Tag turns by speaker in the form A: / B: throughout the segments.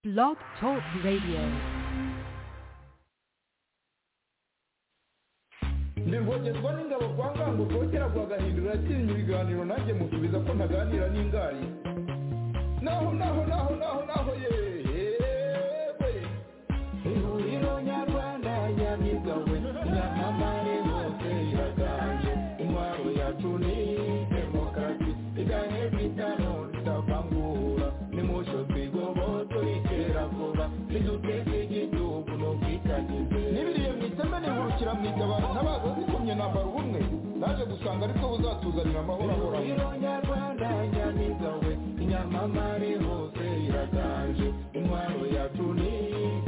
A: Blog Talk Radio.
B: ni ngogezwa n'ingabo kwa ngango kera kwa gahindura yakinnye ibiganiro nanjye musubiza ko ntaganira n'ingari naho naho naho naho naho yewe ihuriro nyarwanda yabigawe nyamamare hose iraganje intwaro yacu ni demokarasi iganye bitano tutavangura nimusho twigobo turikera vuba niduteze igihugu n'ubwitangize n'ibiriye mu iteme nihurukira mu itabaro n'abagozi kumye nambara ubumwe naje gusanga ariko buzatuzanira amahoro ahoraho nyarwanda nyamiga we inyamamare hose iraganje intwaro yacu ni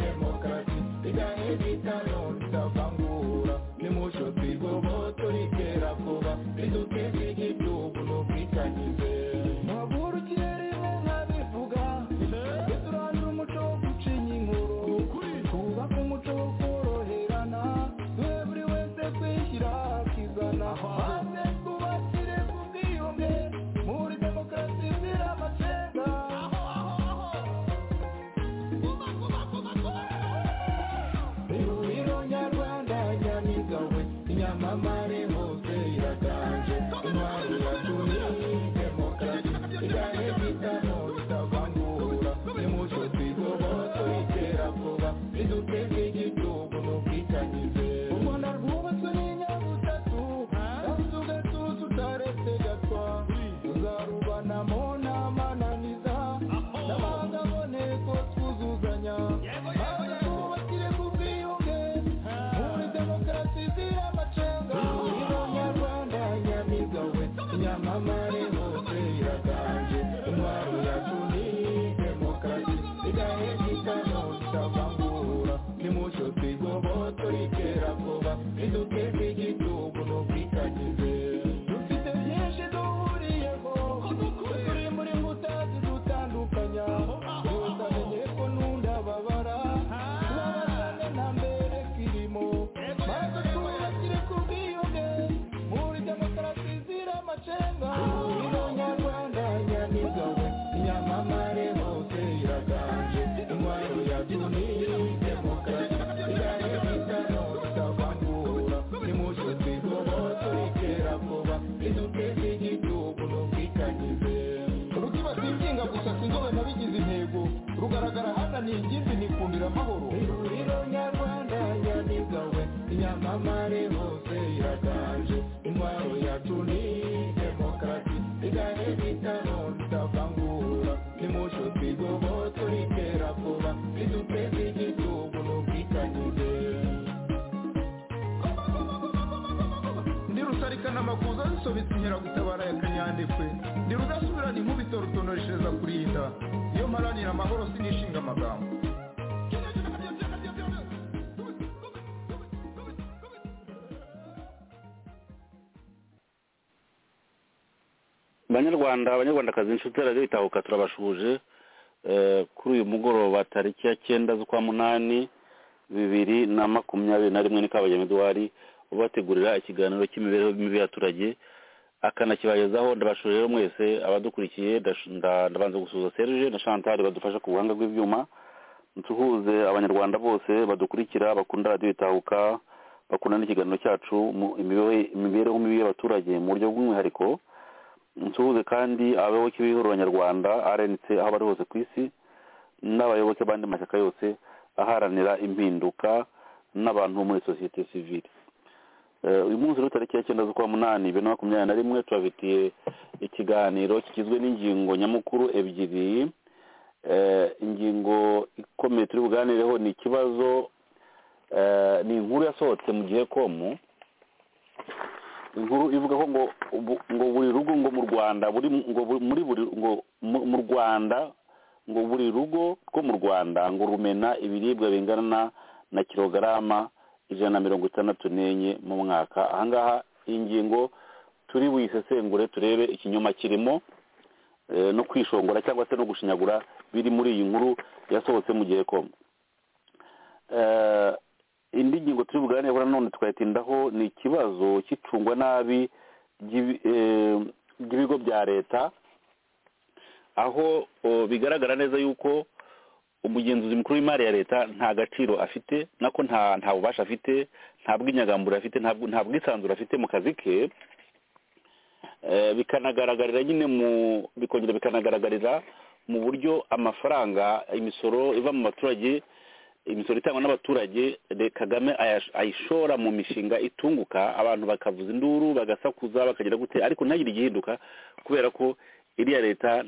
B: demokarasi iganye bitano tutavangura nimusho twigobo turikera vuba niduteze igihugu n'ubwitangize muhagurukire rimwe nkabivuga tujye turandura umuco wo gucinya inkuru twubake umuco wo koroherana duhe buri wese kwishyira akizana maze twubakire ku bwiyunge muri demokarasi izira amacenga ihuriro nyarwanda nyamiga we inyamamare hose iraganje intwaro yacu ni demokarasi iganye bitano bitavangura nimucyo twigobo tuyitera vuba iduteze igihugu n'ubwitangize u rwanda rwubatswe n'inyabutatu kandi tugatuza utaretse gatwa tuzarubanamo n'amananiza n'amahanga aboneko twuzuzanya maze twubakire ku bwiyunge muri demokarasi izira amacenga ihuriro nyarwanda nyamiga we nyamamare hose iraganje intwaro yacu ni demokarasi igahe gitano tutavangura nimucyo twigobo turikera vuba iduteze igihugu n'ubwitangize dufite byinshi duhuriyeho turi muri nkuta zidutandukanya utamenye ko n'undi ababara tubabazane nta mbere kirimo maze twubakire ku bwiyunge muri demokarasi izira amacenga ihuriro nyarwanda nyamiga we nyamamare hose iraganje intwaro yacu ni demokarasi igahe bitano tutavangura nimucyo twigobo turikera vuba iduteze igihugu n'ubwitangize rukibata inginga gusa sinzobe nabigize intego rugaragara hana ni ingimbi nikundira amahoro ihuriro nyarwanda nyamiga we inyamamare hose iraganje intwaro yacu ni demokarasi igahe bitano tutavangura nimucyo twigobo turikera vuba iduteze igihugu n'ubwitangize ndi rusarika n'amakuza zisobetse inkeragutabara ya kanyandekwe ndi rudasubirana inkubito rutonoreshereza kurinda iyo mparanira amahoro sinishinga amagambo
C: banyarwanda abanyarwandakazi inshuti radiyo itahuka turabashuhuje Eh, kuri uyu mugoroba tariki ya cyenda z'ukwa munani bibiri na makumyabiri na rimwe ni kabayemo eduwari ubategurira ikiganiro cy'imibereho mibi y'abaturage akanakibagezaho ndabashuje rero mwese abadukurikiye ndash- nda- ndabanza gusuhuza serge na chantal badufasha ku buhanga bw'ibyuma nsuhuze abanyarwanda bose badukurikira bakunda radiyo itahuka bakunda n'ikiganiro cyacu mu imibereho imibereho mibi y'abaturage mu buryo bw'umwihariko nsuhuze kandi abayoboke b'ihuriro nyarwanda rnc aho bari hose ku isi n'abayoboke b'andi mashyaka yose aharanira impinduka n'abantu bo muri sosiyete sivile Eh, uyu munsi rero tariki ya cyenda z'ukwa munani bibiri na makumyabiri na rimwe tubafitiye ikiganiro kigizwe n'ingingo nyamukuru ebyiri Eh, ingingo ikomeye turi buganireho ni ikibazo eh, ni inkuru yasohotse mu gihe komu inkuru ivuga ko ngo ubu- ngo buri rugo ngo mu rwanda buri ngo bu- muri buri ngo mu- mu rwanda ngo buri rugo rwo mu rwanda ngo rumena ibiribwa bingana na- na kilogarama ijana na mirongo itandatu n'enye mu mwaka ahangaha iyi ngingo turi buyisesengure turebe ikinyoma kirimo eh, no kwishongora cyangwa se no gushinyagura biri muri iyi nkuru yasohotse mu gihe komo Eh, indi ngingo turi buganireho nanone tukayitindaho ni ikibazo cy'icungwa nabi ry'ibi- eh, ry'ibigo bya leta aho o, bigaragara neza yuko umugenzuzi mukuru w'imari ya leta nta gaciro afite nako nta bubasha afite nta bw'inyagambura afite nta bwisanzure afite mu kazi ke bikanagaragarira nyine mu bikongera bikanagaragarira mu buryo amafaranga imisoro iva mu baturage imisoro itangwa n'abaturage kagame ayishora mu mishinga itunguka abantu bakavuza induru bagasakuza bakagira gute ariko ntihagire igihinduka kubera ko iriya leta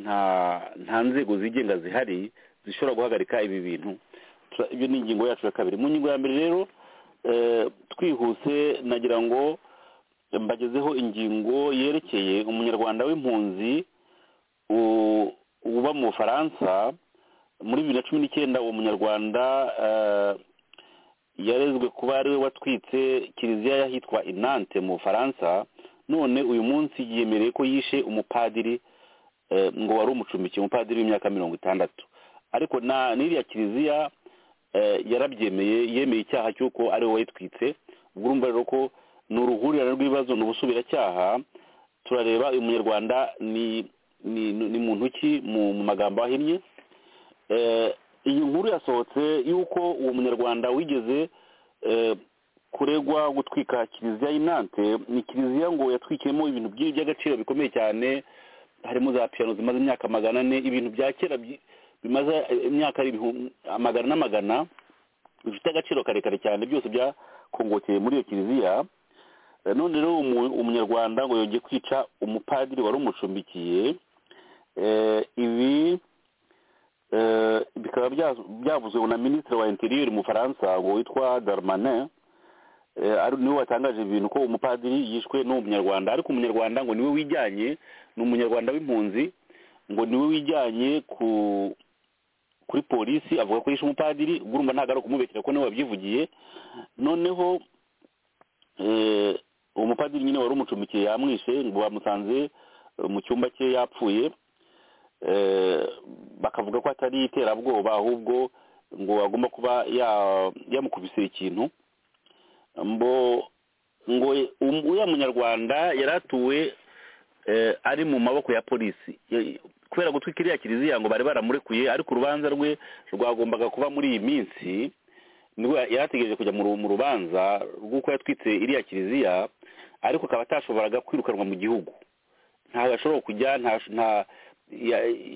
C: nta nzego zigenga zihari zishobora guhagarika ibi bintu ibyo ni ingingo yacu ya kabiri mu ngingo ya mbere rero twihuse nagira ngo mbagezeho ingingo yerekeye umunyarwanda w'impunzi uba mu bufaransa muri bibiri na cumi n'icyenda uwo munyarwanda yarezwe kuba ari we watwitse kiliziya y'ahitwa inante mu bufaransa none uyu munsi yemereye ko yishe umupadiri ngo wari umucumbikiye umupadiri w'imyaka mirongo itandatu ariko na n'iriya kiliziya yarabyemeye yemeye icyaha cy'uko ari wowe wayitwitse ubwo urumva rero ko ni uruhurirane rw'ibibazo ni ubusubiracyaha turareba uyu munyarwanda ni muntu ki mu magambo ahinnye iyi nkuru yasohotse y'uko uwo munyarwanda wigeze kuregwa gutwika kiliziya y'inante ni kiliziya ngo yatwikiyemo ibintu by'agaciro bikomeye cyane harimo za piyano zimaze imyaka magana ane ibintu bya kera bimaze imyaka magana n'amagana bifite agaciro karekare cyane byose byakongokeye muri iyo kiliziya none rero umunyarwanda ngo yongeye kwica umupadiri wari umucumbikiye ibi bikaba byavuzwe na minisitiri wa interior mu faransa ngo witwa darmanin niwe watangaje ibintu ko umupadiri yishwe n'uwo munyarwanda ariko umunyarwanda ngo niwe wijyanye ni umunyarwanda w'impunzi ngo niwe wijyanye ku kuri polisi avuga ko yishe umupadiri urumva ntabwo ari ukumubekera ko niwe wabyivugiye noneho umupadiri nyine wari umucumbikiye yamwishe ngo bamusanze mu cyumba cye yapfuye bakavuga ko atari iterabwoba ahubwo ngo agomba kuba yamukubise ikintu ngo uriya munyarwanda yari atuwe ari mu maboko ya polisi kubera gutwika iriya kiliziya ngo bari baramurekuye ariko urubanza rwe rwagombaga kuba muri iyi minsi nibwo yarategereje kujya mu rubanza rw'uko yatwitse iriya kiliziya ariko akaba atashoboraga kwirukanwa mu gihugu ntabwo ashobora kujya nta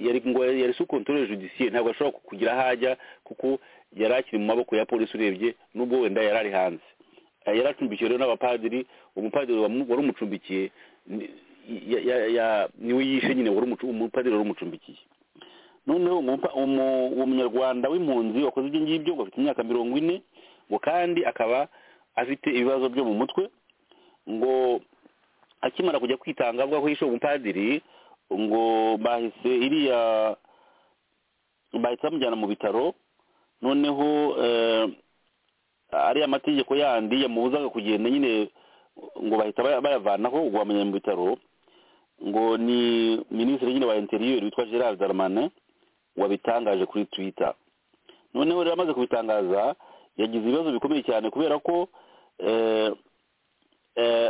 C: yari sukontorore judiciye ntabwo ashobora kugira aho ajya kuko yari akiri mu maboko ya polisi urebye n'ubwo wenda yari ari hanze yari acumbikiwe rero n'abapadiri umupadiri wari umucumbikiye niwe yishe nyine umupadiri wari umucumbikiye noneho uwo munyarwanda w'impunzi wakoze ibyo ngibyo ngo afite imyaka mirongo ine ngo kandi akaba afite ibibazo byo mu mutwe ngo akimara kujya kwitanga avuga ko yishe umupadiri ngo bahise iriya bahise bamujyana mu bitaro noneho ariya mategeko yandi yamubuzaga kugenda nyine ngo bahita bayavanaho ubwo bamenya mu bitaro ngo ni minisitiri nyine wa interiyeri witwa gerard darmane wabitangaje kuri twita noneho rero amaze kubitangaza yagize ibibazo bikomeye cyane kubera ko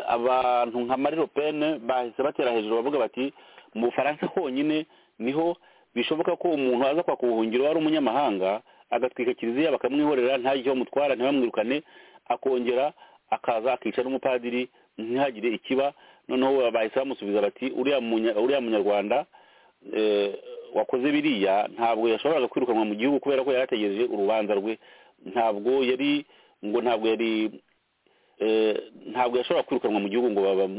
C: abantu nka mariro pene bahise batera hejuru bavuga bati mu bufaransa honyine niho bishoboka ko umuntu aza kwaka ubuhungiro ari umunyamahanga agatwika kiliziya bakamwihorera ntagire icyo bamutwara ntibamwirukane akongera akaza akica n'umupadiri ntihagire ikiba noneho bahise bamusubiza bati uriya munyarwanda wakoze biriya ntabwo yashoboraga kwirukanwa mu gihugu kubera ko yari ategereje urubanza rwe ntabwo yari ngo ntabwo yari ntabwo yashobora kwirukanwa mu gihugu ngo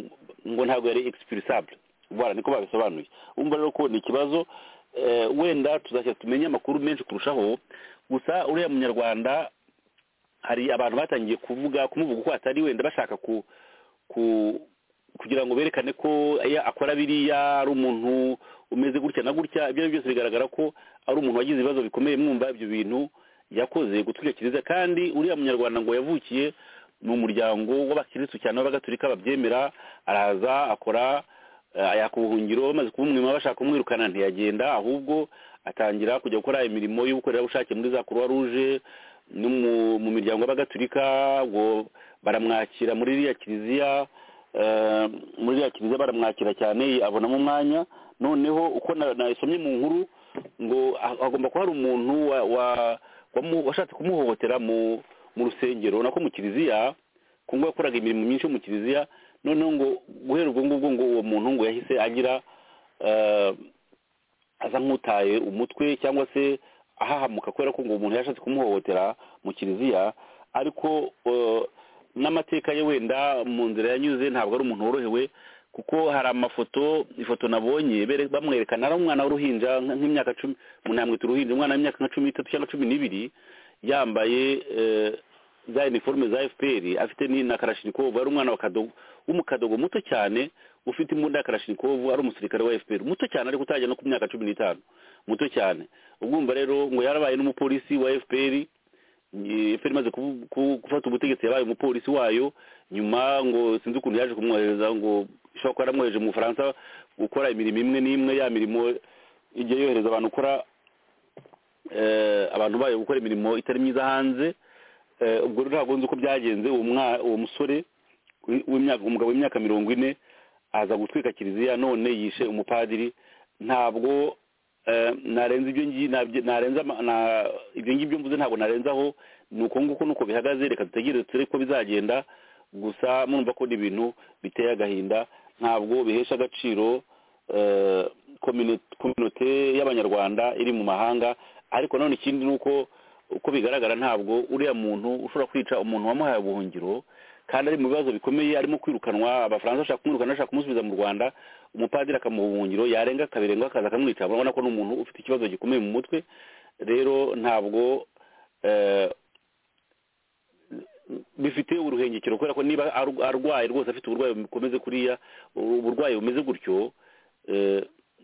C: ngo ntabwo yari egisipirisampure bora niko babisobanuye wumva rero ko ni ikibazo wenda tuzajya tumenye amakuru menshi kurushaho gusa uriya munyarwanda hari abantu batangiye kuvuga kumuvuga uko atari wenda bashaka kugira ngo berekane ko akora biriya ari umuntu umeze gutya na gutya ibyo ari byo byose bigaragara ko ari umuntu wagize ibibazo bikomeye mwumva ibyo bintu yakoze gutwika kiliziya kandi uriya munyarwanda ngo yavukiye ni umuryango w'abakirisitu cyane b'abagatulika babyemera araza akora yaka ubuhungiro bamaze kuba umwima bashaka kumwirukana ntiyagenda ahubwo atangira kujya gukora imirimo y'ubukorerabushake muri za croix rouge no mu miryango y'abagatulika ngo baramwakira muri iriya kiliziya muri iriya kiliziya baramwakira cyane abonamo umwanya noneho uko nasomye mu nkuru ngo hagomba kuba hari umuntu washatse kumuhohotera mu rusengero urabona ko mu kiliziya ku ngo yakoraga imirimo myinshi yo mu kiliziya noneho ngo guhera ubwo ngubwo ngo uwo muntu ngo yahise agira aza nk'utaye umutwe cyangwa se ahahamuka kubera ko ngo umuntu yashatse kumuhohotera mu kiliziya ariko n'amateka ye wenda mu nzira yanyuze ntabwo ari umuntu worohewe kuko hari amafoto ifoto nabonye bamwerekana ari umwana w'uruhinja nk'imyaka cumi umuntu yamwita uruhinja umwana w'imyaka nka cumi n'itatu cyangwa cumi n'ibiri yambaye za iniforume za fpr afite na karashinikovu ari umwana w'umukadogo muto cyane ufite imbunda ya karashinikovu ari umusirikare wa fpr muto cyane ariko utajya no ku myaka cumi n'itanu muto cyane ubwumva rero ngo yarabaye n'umupolisi wa fpr efuperi imaze gufata ubutegetsi yabaye umupolisi wayo nyuma ngo sinzi ukuntu yaje kumwohereza ngo ishobora kuba yaramwohereje mu bufaransa gukora imirimo imwe n'imwe ya mirimo igihe yohereza abantu gukora abantu bayo gukora imirimo itari myiza hanze ubwo ntabwo nzi uko byagenze uwo musore umugabo w'imyaka mirongo ine aza gutwika kiliziya none yishe umupadiri ntabwo narenze ibyo ngibyo mvuze ntabwo narenzaho ni uko nguko nuko bihagaze reka dutegereze turebe ko bizagenda gusa mwumva ko ni ibintu biteye agahinda ntabwo bihesha agaciro kominote y'abanyarwanda iri mu mahanga ariko nanone ikindi ni uko uko bigaragara ntabwo uriya muntu ushobora kwica umuntu wamuhaye ubuhungiro kandi ari mu bibazo bikomeye arimo kwirukanwa abafaransa bashaka kumwirukana bashaka kumusubiza mu rwanda umupadiri akamuha ubuhungiro yarenga kabirenga akaza akamwica urabona ko ni umuntu ufite ikibazo gikomeye mu mutwe rero ntabwo bifite uruhengekero kubera ko niba arwaye rwose afite uburwayi bukomeze kuriya uburwayi bumeze gutyo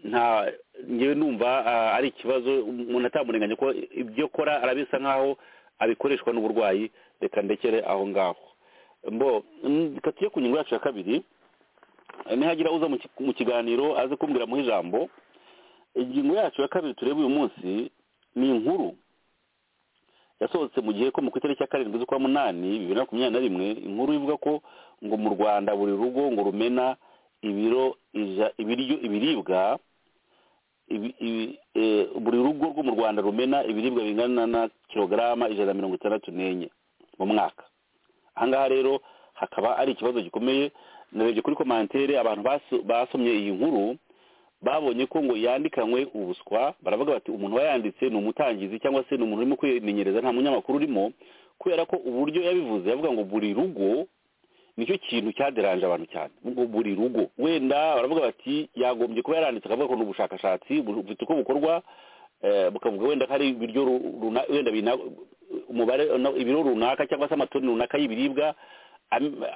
C: nta ngewe numva ari ikibazo umuntu atamurenganya ko ibyo akora arabisa nk'aho abikoreshwa n'uburwayi reka ndekere aho ngaho mbo tujye ku ngingo yacu ya kabiri nihagira uza mu kiganiro aze kumbwiramo ijambo ingingo yacu ya kabiri tureba uyu munsi ni inkuru yasohotse mu gihe ko mu itariki ya karindwi z'ukwa munani bibiri na makumyabiri na rimwe inkuru ivuga ko ngo mu rwanda buri rugo ngo rumena ibiro ibiryo ibiribwa buri rugo rwo mu rwanda rumena ibiribwa bingana na kilogarama ijana na mirongo itandatu n'enye mu mwaka ahangaha rero hakaba ari ikibazo gikomeye narebye kuri komantere abantu basomye iyi nkuru babonye ko ngo yandikanywe ubuswa baravuga bati umuntu wayanditse ni umutangizi cyangwa se ni umuntu urimo kwimenyereza nta munyamakuru urimo kubera ko uburyo yabivuze yavuga ngo buri rugo nicyo kintu cyaderanje abantu cyane ngo buri rugo wenda baravuga bati yagombye kuba yaranditse akavuga ko ni ubushakashatsi bufite uko bukorwa bukavuga wenda ko ari ibiryo wenda umubare ibiro runaka cyangwa se amatoni runaka y'ibiribwa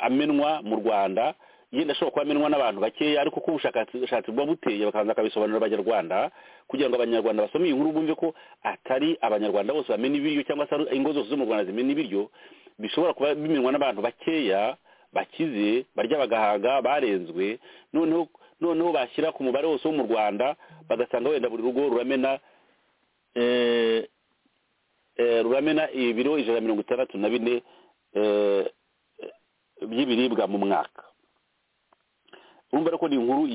C: amenwa mu rwanda yenda ashobora kuba amenwa n'abantu bakeya ariko ko ubushakashatsi buba buteye bakabanza bakabisobanurira abanyarwanda kugira ngo abanyarwanda basome iyi nkuru bumve ko atari abanyarwanda bose bamena ibiryo cyangwa se ingo zose zo mu rwanda zimena ibiryo bishobora kuba bimenwa n'abantu bakeya bakize barya bagahaga barenzwe noneho noneho bashyira ku mubare wose wo mu rwanda bagasanga wenda buri rugo ruramena ruramena ibiro ijana na mirongo itandatu na bine by'ibiribwa mu mwaka urumva rero ko ni inkuru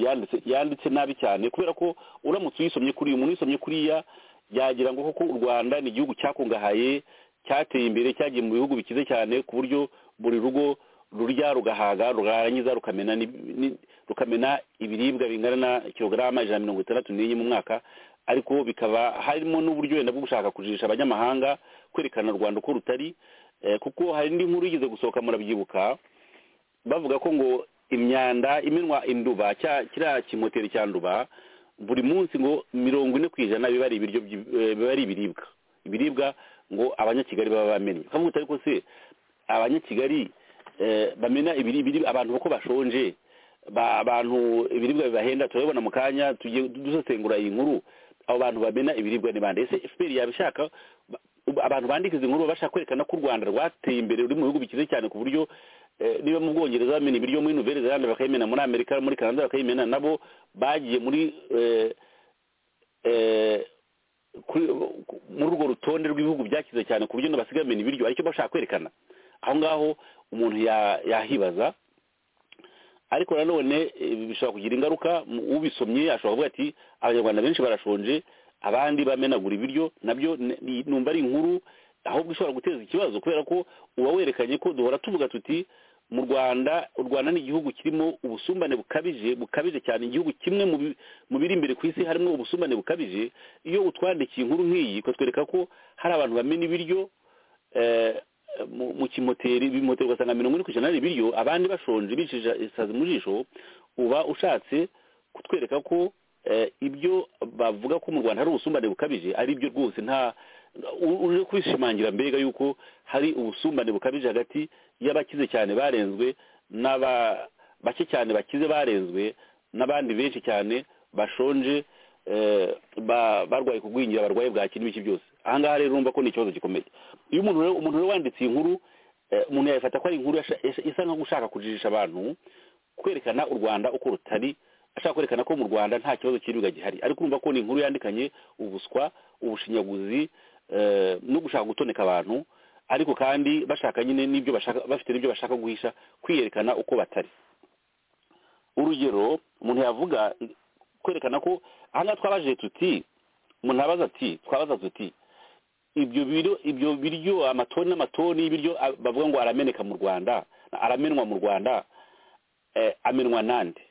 C: yanditse nabi cyane kubera ko uramutse uyisomye kuri uyu muntu uyisomye kuriya yagira ngo koko u rwanda ni igihugu cyakungahaye cyateye imbere cyagiye mu bihugu bikize cyane ku buryo buri rugo rurya rugahaga rurangiza rukamena ibiribwa bingana na kilogarama ijana na mirongo itandatu n'enye mu mwaka ariko bikaba harimo n'uburyo wenda bwo gushaka kujijisha abanyamahanga kwerekana u rwanda uko rutari kuko hari indi nkuru yigeze gusohoka murabyibuka bavuga ko ngo imyanda iminwa induba kiriya kimoteri cya nduba buri munsi ngo mirongo ine ku ijana biba ari ibiryo biba ari ibiribwa ibiribwa ngo abanyakigali baba bamennye bakavuga ariko se abanyakigali bamena ibiribwa abantu uko bashonje abantu ibiribwa bibahenda turabibona mu kanya tugiye dusesengura iyi nkuru abo bantu bamena ibiribwa ni bande ese fpr yabishaka abantu bandika izi nkuru bashaka kwerekana ko u rwanda rwateye imbere ruri mu bihugu bikize cyane ku buryo niba mu bwongereza bamena ibiryo muri nouvelle zelande bakayimena muri amerika muri canada bakayimena nabo bagiye muri muri urwo rutonde rw'ibihugu byakize cyane ku buryo basigaye bamena ibiryo aricyo bashaka kwerekana aho ngaho umuntu yahibaza ariko nanone bishobora kugira ingaruka ubisomye ashobora kuvuga ati abanyarwanda benshi barashonje abandi bamenagura ibiryo nabyo numva ari inkuru ahubwo ishobora guteza ikibazo kubera ko uba werekanye ko duhora tuvuga tuti mu rwanda u rwanda ni igihugu kirimo ubusumbane bukabije bukabije cyane igihugu kimwe mu biri imbere ku isi harimo ubusumbane bukabije iyo utwandikiye inkuru nk'iyi ikatwereka ko hari abantu bamena ibiryo mu kimoteri ibimoteri ugasanga mirongo ine ku ijana ari ibiryo abandi bashonje bicishije isazi mu jisho uba ushatse kutwereka ko ibyo bavuga ko mu rwanda hari ubusumbane bukabije ari byo rwose nta uje kwishimangira mbega yuko hari ubusumbane bukabije hagati y'abakize cyane barenzwe n'abake cyane bakize barenzwe n'abandi benshi cyane bashonje barwaye kugwingira barwaye bwaki n'ibiki byose ahangaha rero urumva ko ni ikibazo gikomeye iyo umuntu rero wanditse iyi nkuru umuntu yayifata ko ari inkuru isa nko gushaka kujijisha abantu kwerekana u rwanda uko rutari ashaka kwerekana ko mu rwanda nta kibazo cy'ibiribwa gihari ariko urumva ko ni inkuru yandikanye ubuswa ubushinyaguzi no gushaka gutoneka abantu ariko kandi bashaka nyine n'ibyo bashaka bafite n'ibyo bashaka guhisha kwiyerekana uko batari urugero umuntu yavuga kwerekana ko aha twabaje tuti umuntu abaza ati twabaza tuti ibyo biryo ibyo biryo amatoni n'amatoni y'ibiryo bavuga ngo arameneka mu rwanda aramenwa mu rwanda amenwa nande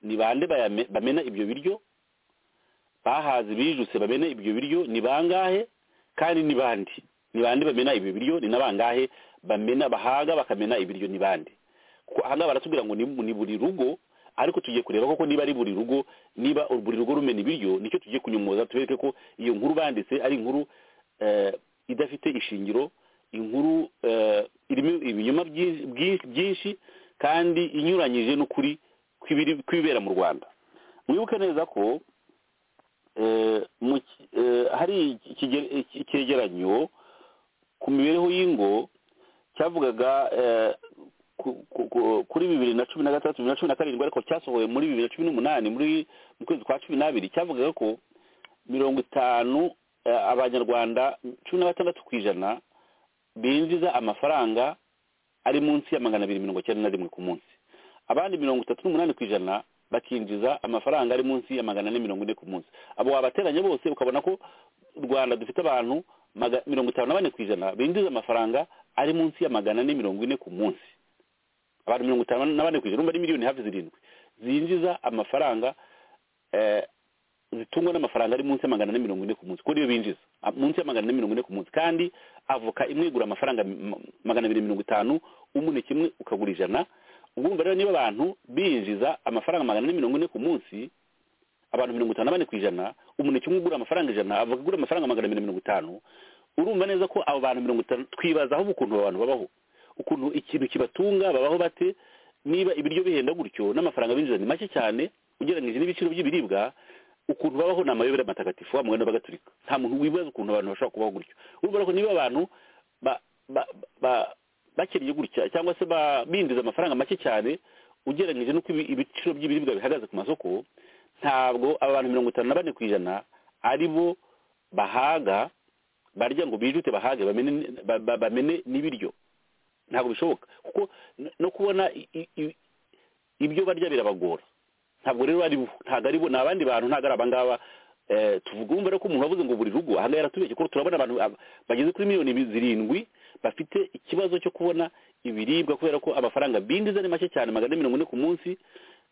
C: ni bande bamena ibyo biryo bahaze bijuse bamena ibyo biryo ni bangahe kandi ni bandi ni bande bamena ibyo biryo ni n'abangahe bamena bahaga bakamena ibiryo ni bande kuko ahangaha baratubwira ngo ni buri rugo ariko tugiye kureba koko niba ari buri rugo niba buri rugo rumena ibiryo nicyo tugiye kunyumoza tubereke ko iyo nkuru banditse ari inkuru idafite ishingiro inkuru irimo ibinyoma byinshi kandi inyuranyije n'ukuri kw'ibibera mu rwanda mwibuke neza ko hari icyegeranyo ku mibereho y'ingo cyavugaga kuri bibiri na cumi na gatandatu bibiri na cumi na karindwi ariko cyasohowe muri bibiri na cumi n'umunani muri mu kwezi kwa cumi n'abiri cyavugaga ko mirongo itanu abanyarwanda cumi na batandatu ku ijana binjiza amafaranga ari munsi ya magana abiri mirongo icyenda na rimwe ku munsi abandi mirongo itatu n'umunani ku ijana bakinjiza amafaranga ari munsi ya magana ane mirongo ine ku munsi abo wabateranya bose ukabona ko u rwanda dufite abantu mirongo itanu na bane ku ijana binjiza amafaranga ari munsi ya magana ane mirongo ine ku munsi abantu mirongo itanu na bane ku ijana ari miliyoni hafi zirindwi zinjiza amafaranga zitungwa n'amafaranga ari munsi ya magana ane mirongo ine ku munsi kuri iyo binjiza munsi ya magana ane mirongo ine ku munsi kandi avoka imwe igura amafaranga magana abiri mirongo itanu umuneke kimwe ukagura ijana ubumva rero niba abantu binjiza amafaranga magana ane mirongo ine ku munsi abantu mirongo itanu na bane ku ijana umuneke umwe ugura amafaranga ijana avuga igura amafaranga magana abiri mirongo itanu urumva neza ko abo bantu mirongo itanu twibazaho ukuntu abantu babaho ukuntu ikintu kibatunga babaho bate niba ibiryo bihenda gutyo n'amafaranga binjiza ni make cyane ugereranyije n'ibiciro by'ibiribwa ukuntu babaho ni amayobera matagatifu wa mugani bagaturika nta muntu wibaza ukuntu abantu bashobora kubaho gutyo urumva ko niba abantu bakiriye gutya cyangwa se binjiza amafaranga make cyane ugereranyije n'uko ibiciro by'ibiribwa bihagaze ku masoko ntabwo abantu mirongo itanu na bane ku ijana ari bo bahaga barya ngo bijute bahage bamene n'ibiryo ntabwo bishoboka kuko no kubona ibyo barya birabagora ntabwo rero ntabwo ari bo ni abandi bantu ntabwo ari abangaba tuvuga wumva rero ko umuntu wavuze ngo buri rugo ahangaha yaratubeshye ko turabona abantu bageze kuri miliyoni zirindwi bafite ikibazo cyo kubona ibiribwa kubera ko amafaranga bindiza ni make cyane magana mirongo ine ku munsi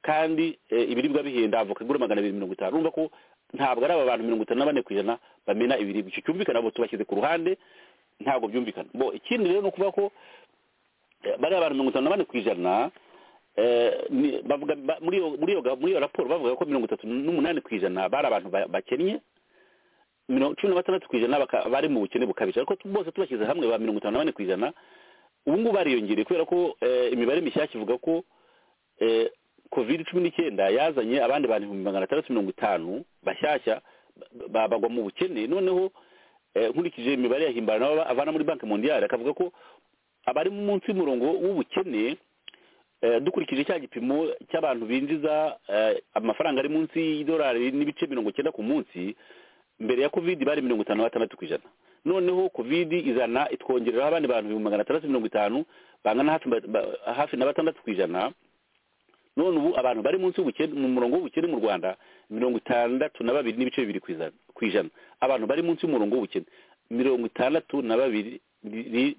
C: kandi ibiribwa bihenda avoka igura magana abiri mirongo itanu urumva ko ntabwo ari aba bantu mirongo itanu na bane ku ijana bamena ibiribwa icyo cyumvikana abo tubashyize ku ruhande ntabwo byumvikana bo ikindi rero ni ukuvuga ko bariya abantu mirongo itanu na bane ku ijana muri iyo raporo bavuga ko mirongo itatu n'umunani ku ijana bari abantu bakennye cumi na batandatu ku ijana bari mu bukene bukabije ariko bose tubashyize hamwe ba mirongo itanu na bane ku ijana ubu ngubu bariyongereye kubera ko imibare mishyashya ivuga ko covid cumi n'icyenda yazanye abandi bantu ibihumbi magana atandatu mirongo itanu bashyashya bagwa mu bukene noneho nkurikije imibare yahimbana avana muri banki mondiyari akavuga ko abari munsi y'umurongo w'ubukene dukurikije cya gipimo cy'abantu binjiza amafaranga ari munsi y'idolari n'ibice mirongo icyenda ku munsi mbere ya covid bari mirongo itanu na batandatu ku ijana noneho covid izana itwongereraho abandi bantu ibihumbi magana atandatu mirongo itanu bangana hafi na batandatu ku ijana none ubu abantu bari munsi mu murongo w'ubukene mu rwanda mirongo itandatu na babiri n'ibice bibiri ku ijana ku ijana abantu bari munsi y'umurongo w'ubukene mirongo itandatu na babiri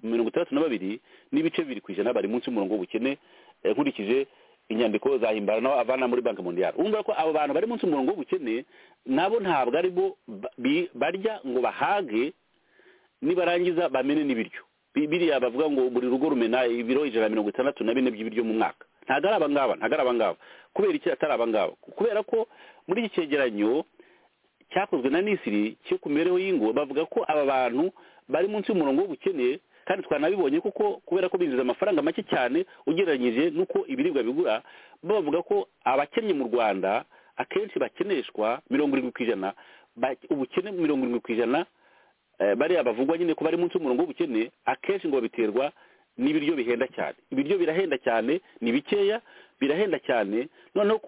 C: mirongo itandatu na babiri n'ibice bibiri ku ijana bari munsi y'umurongo w'ubukene nkurikije inyandiko za himbara avana muri banki mondiyari urumva ko abo bantu bari munsi y'umurongo w'ubukene nabo ntabwo ari bo barya ngo bahage nibarangiza bamene n'ibiryo biriya bavuga ngo buri rugo rumena ibiro ijana na mirongo itandatu na bine by'ibiryo mu mwaka ntabwo ari abangaba ntabwo ari abangaba kubera iki atari abangaba kubera ko muri iki cyegeranyo cyakozwe na nisiri cyo ku mibereho y'ingo bavuga ko aba bantu bari munsi y'umurongo w'ubukene kandi twanabibonye kuko kubera ko binjiza amafaranga make cyane ugereranyije n'uko ibiribwa bigura bavuga ko abakennye mu rwanda akenshi bakeneshwa mirongo irindwi ku ijana ubukene mirongo irindwi ku ijana bariya bavugwa nyine ko bari munsi y'umurongo w'ubukene akenshi ngo babiterwa n'ibiryo bihenda cyane ibiryo birahenda cyane ni bikeya birahenda cyane noneho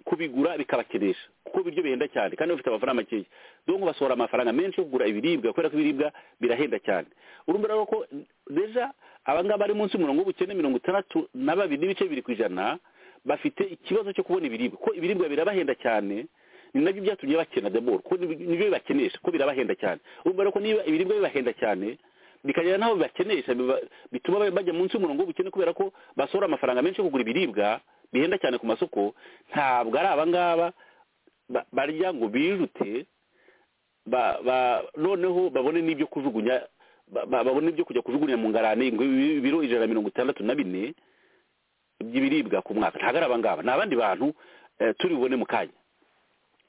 C: kubigura bikabakenesha kuko ibiryo bihenda cyane kandi bafite amafaranga makeya dore basohora amafaranga menshi yo kugura ibiribwa kubera ko ibiribwa birahenda cyane urumva rero ko deja abangaba bari munsi y'umurongo w'ubukene mirongo itandatu na babiri n'ibice bibiri ku ijana bafite ikibazo cyo kubona ibiribwa ko ibiribwa birabahenda cyane ni nabyo byatumye bakena deboro ko nibyo bibakenesha ko birabahenda cyane urumva rero ko niba ibiribwa bibahenda cyane bikagera n'aho bibakenesha bituma bajya munsi y'umurongo w'ubukene kubera ko basohora amafaranga menshi yo kugura ibiribwa bihenda cyane ku masoko ntabwo ari abangaba barya ngo bijute noneho babone n'ibyo kujugunya babone ibyo kujya kujugunya mu ngarane ibiro ijana na mirongo itandatu na bine by'ibiribwa ku mwaka ntabwo ari abangaba ni abandi bantu turi bubone mu kanya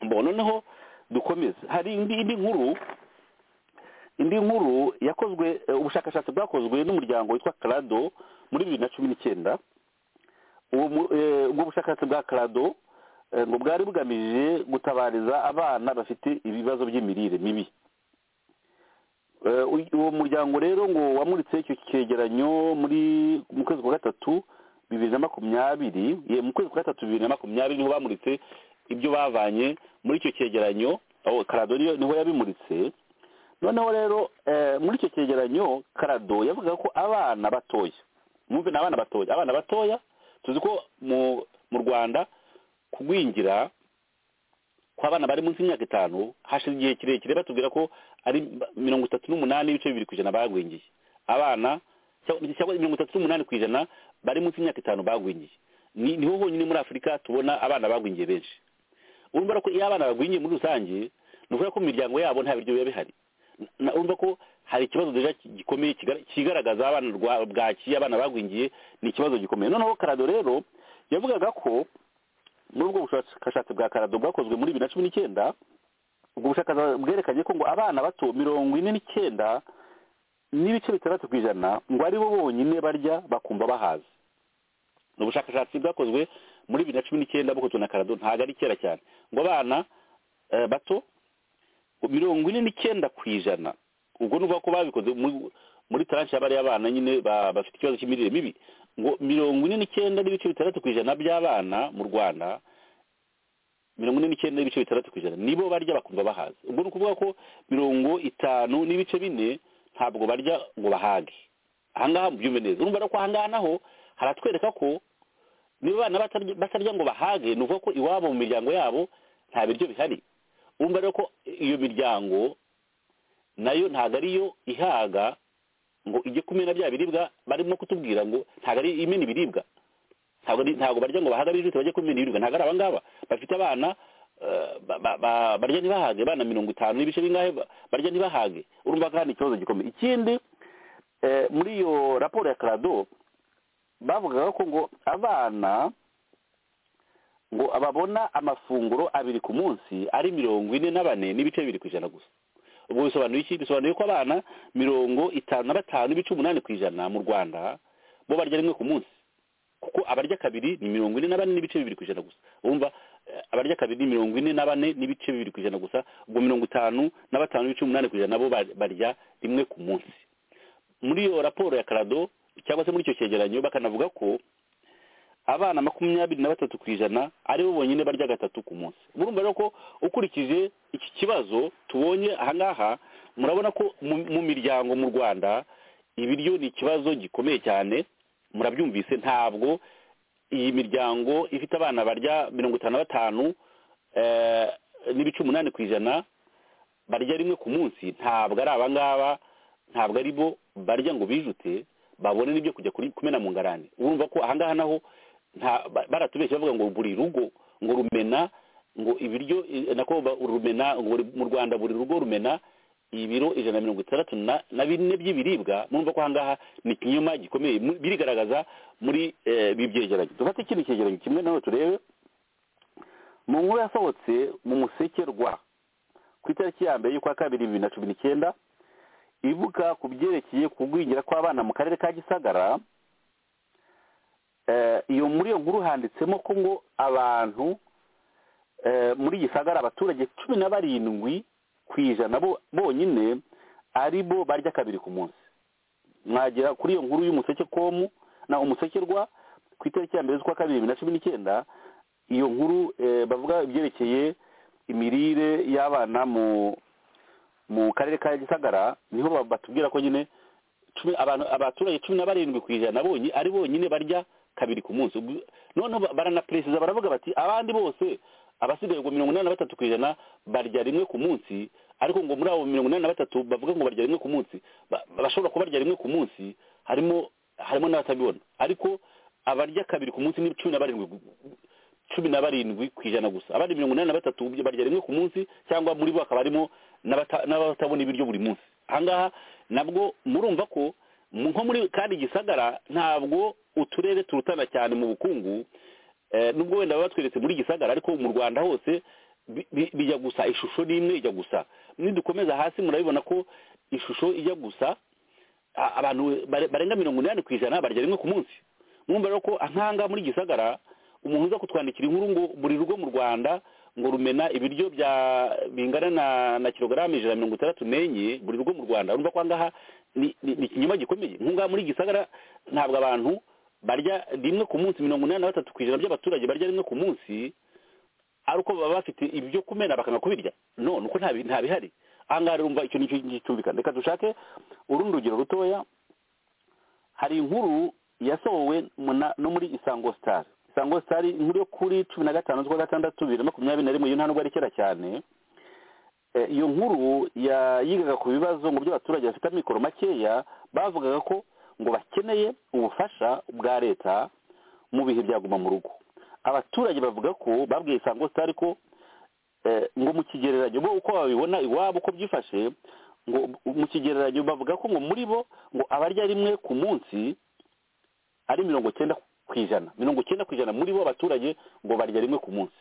C: mbona noneho dukomeze hari indi nkuru indi nkuru yakozwe ubushakashatsi bwakozwe n'umuryango witwa karado muri bibiri na cumi n'icyenda ubwo bushakashatsi bwa karado ngo bwari bugamije gutabariza abana bafite ibibazo by'imirire mibi uwo muryango rero ngo wamuritse icyo cyegeranyo muri mu kwezi kwa gatatu bibiri na makumyabiri mu kwezi kwa gatatu bibiri na makumyabiri niho bamuritse ibyo bavanye muri icyo cyegeranyo karado niho yabimuritse noneho rero muri icyo cyegeranyo karado yavuga ko abana batoya mwumve ni abana batoya abana batoya tuzi ko mu rwanda kugwingira kw'abana bari munsi y'imyaka itanu hashize igihe kirekire batubwira ko ari mirongo itatu n'umunani n'ibice bibiri ku ijana bagwingiye abana cyangwa mirongo itatu n'umunani ku ijana bari munsi y'imyaka itanu bagwingiye niho honyine muri afurika tubona abana bagwingiye benshi urumva ko iyo abana bagwingiye muri rusange ni ukuvuga ko mu miryango yabo nta biryo biba bihari urumva ko hari ikibazo gikomeye kigaragaza abana bwakiye abana bagwingiye ni ikibazo gikomeye noneho karado rero yavugaga ko muri ubwo bushakashatsi bwa karado bwakozwe muri bibiri na cumi n'icyenda ubwo bushakashatsi bwerekanye ko ngo abana bato mirongo ine n'icyenda n'ibice bitandatu ku ijana ngo ari bo bonyine barya bakumva bahaze ni ubushakashatsi bwakozwe muri bibiri na cumi n'icyenda bukozwe na karado ntabwo ari kera cyane ngo abana bato mirongo ine n'icyenda ku ijana ubwo ni ko babikoze muri taranshi y'abariya abana nyine bafite ikibazo cy'imirire mibi ngo mirongo ine n'icyenda n'ibice bitandatu ku ijana by'abana mu rwanda mirongo ine n'icyenda n'ibice bitandatu ku ijana nibo barya bakumva bahaze ubwo ni ukuvuga ko mirongo itanu n'ibice bine ntabwo barya ngo bahage ahangaha mubyumve neza urumva ko ahangaha naho haratwereka ko niba abana batarya ngo bahage ni ukuvuga ko iwabo mu miryango yabo nta biryo bihari urumva rero ko iyo miryango nayo ntabwo ariyo ihaga ngo ijye kumena bya biribwa barimo kutubwira ngo ntabwo ari imena ibiribwa ntabwo barya ngo bahage bijute bajye kumena ibiribwa ntabwo ari abangaba bafite abana barya ntibahage abana mirongo itanu n'ibice bingahe barya ntibahage urumva kandi ikibazo gikomeye ikindi muri iyo raporo ya karado bavugaga ko ngo abana ngo babona amafunguro abiri ku munsi ari mirongo ine na bane n'ibice bibiri ku ijana gusa ubwo bisobanuye iki bisobanuye ko abana mirongo itanu na batanu n'ibice umunani ku ijana mu rwanda bo barya rimwe ku munsi kuko abarya kabiri ni mirongo ine na bane n'ibice bibiri ku ijana gusa wumva abarya kabiri ni mirongo ine na bane n'ibice bibiri ku ijana gusa ubwo mirongo itanu na batanu n'ibice umunani ku ijana bo barya rimwe ku munsi muri iyo raporo ya karado cyangwa se muri icyo cyegeranyo bakanavuga ko abana makumyabiri na batatu ku ijana aribo bonyine barya gatatu ku munsi urumva rero ko ukurikije iki kibazo tubonye ahangaha murabona ko mu miryango mu rwanda ibiryo ni ikibazo gikomeye cyane murabyumvise ntabwo iyi miryango ifite abana barya mirongo itanu na batanu n'ibice umunani ku ijana barya rimwe ku munsi ntabwo ari abangaba ntabwo ari bo barya ngo bijute babone n'ibyo kujya kumena mu ngarani urumva ko ahangaha naho baratubeshya bavuga ngo buri rugo ngo rumena ngo ibiryo nako rumena ngo mu rwanda buri rugo rumena ibiro ijana na mirongo itandatu na bine by'ibiribwa murumva ko ahangaha ni ikinyoma gikomeye birigaragaza muri ibi byegeranyo dufate ikindi cyegeranyo kimwe nawe turebe mu nkuru yasohotse mu musekerwa ku itariki ya mbere y'ukwa kabiri bibiri na cumi n'icyenda ivuga ku byerekeye kugwingira kw'abana mu karere ka gisagara iyo muri iyo nkuru handitsemo ko ngo abantu muri gisagara abaturage cumi na barindwi ku ijana bonyine ari bo barya kabiri ku munsi mwagera kuri iyo nkuru y'umuseke komu na umusekerwa ku itariki ya mbere z'ukwa kabiri bibiri na cumi n'icyenda iyo nkuru bavuga ibyerekeye imirire y'abana mu mu karere ka gisagara niho batubwira ko nyine abaturage cumi na barindwi ku ijana ari bonyine barya kabiri ku munsi noneho baranaperesiza baravuga bati abandi bose abasigaye ngo mirongo inani na batatu ku ijana barya rimwe ku munsi ariko ngo muri abo mirongo inani na batatu bavuga ngo barya rimwe ku munsi bashobora kubarya rimwe ku munsi harimo harimo n'abatabibona ariko abarya kabiri ku munsi ni cumi na barindwi cumi na barindwi ku ijana gusa abandi mirongo inani na batatu barya rimwe ku munsi cyangwa muri bo hakaba harimo n'abatabona ibiryo buri munsi ahangaha nabwo murumva ko nko muri kandi gisagara ntabwo uturere turutana cyane mu bukungu nubwo wenda batweretse muri gisagara ariko mu rwanda hose bijya gusa ishusho n'imwe ijya gusa nidukomeza hasi murabibona ko ishusho ijya gusa abantu barenga mirongo inani ku ijana barya rimwe ku munsi mwumva rero ko nk'ahangaha muri gisagara umuntu uza kutwandikira inkuru ngo buri rugo mu rwanda ngo rumena ibiryo bya bingana na kilogarame ijana mirongo itandatu n'enye buri rugo mu rwanda urumva ko ahangaha ni ikinyoma gikomeye nk'ubu muri gisagara ntabwo abantu barya rimwe ku munsi mirongo inani na batatu ku ijana by'abaturage barya rimwe ku munsi ari uko baba bafite ibyo kumena bakanga kubirya no nuko ntabihari ahangaha rero urumva icyo nicyo gicumbikana reka dushake urundi rugero rutoya hari inkuru yasohowe no muri isango sitari isango sitari inkuru yo kuri cumi na gatanu z'ukwa gatandatu bibiri na makumyabiri na rimwe iyo nta nubwo ari kera cyane iyo nkuru yigaga ku bibazo ngo by'abaturage bafite amikoro makeya bavugaga ko ngo bakeneye ubufasha bwa leta mu bihe byaguma mu rugo abaturage bavuga ko babwiye isango sitari ko ngo mu kigereranyo bo uko babibona iwabo uko byifashe ngo mu kigereranyo bavuga ko ngo muri bo ngo abarya rimwe ku munsi ari mirongo cyenda ku ijana mirongo icyenda ku ijana muri bo abaturage ngo barya rimwe ku munsi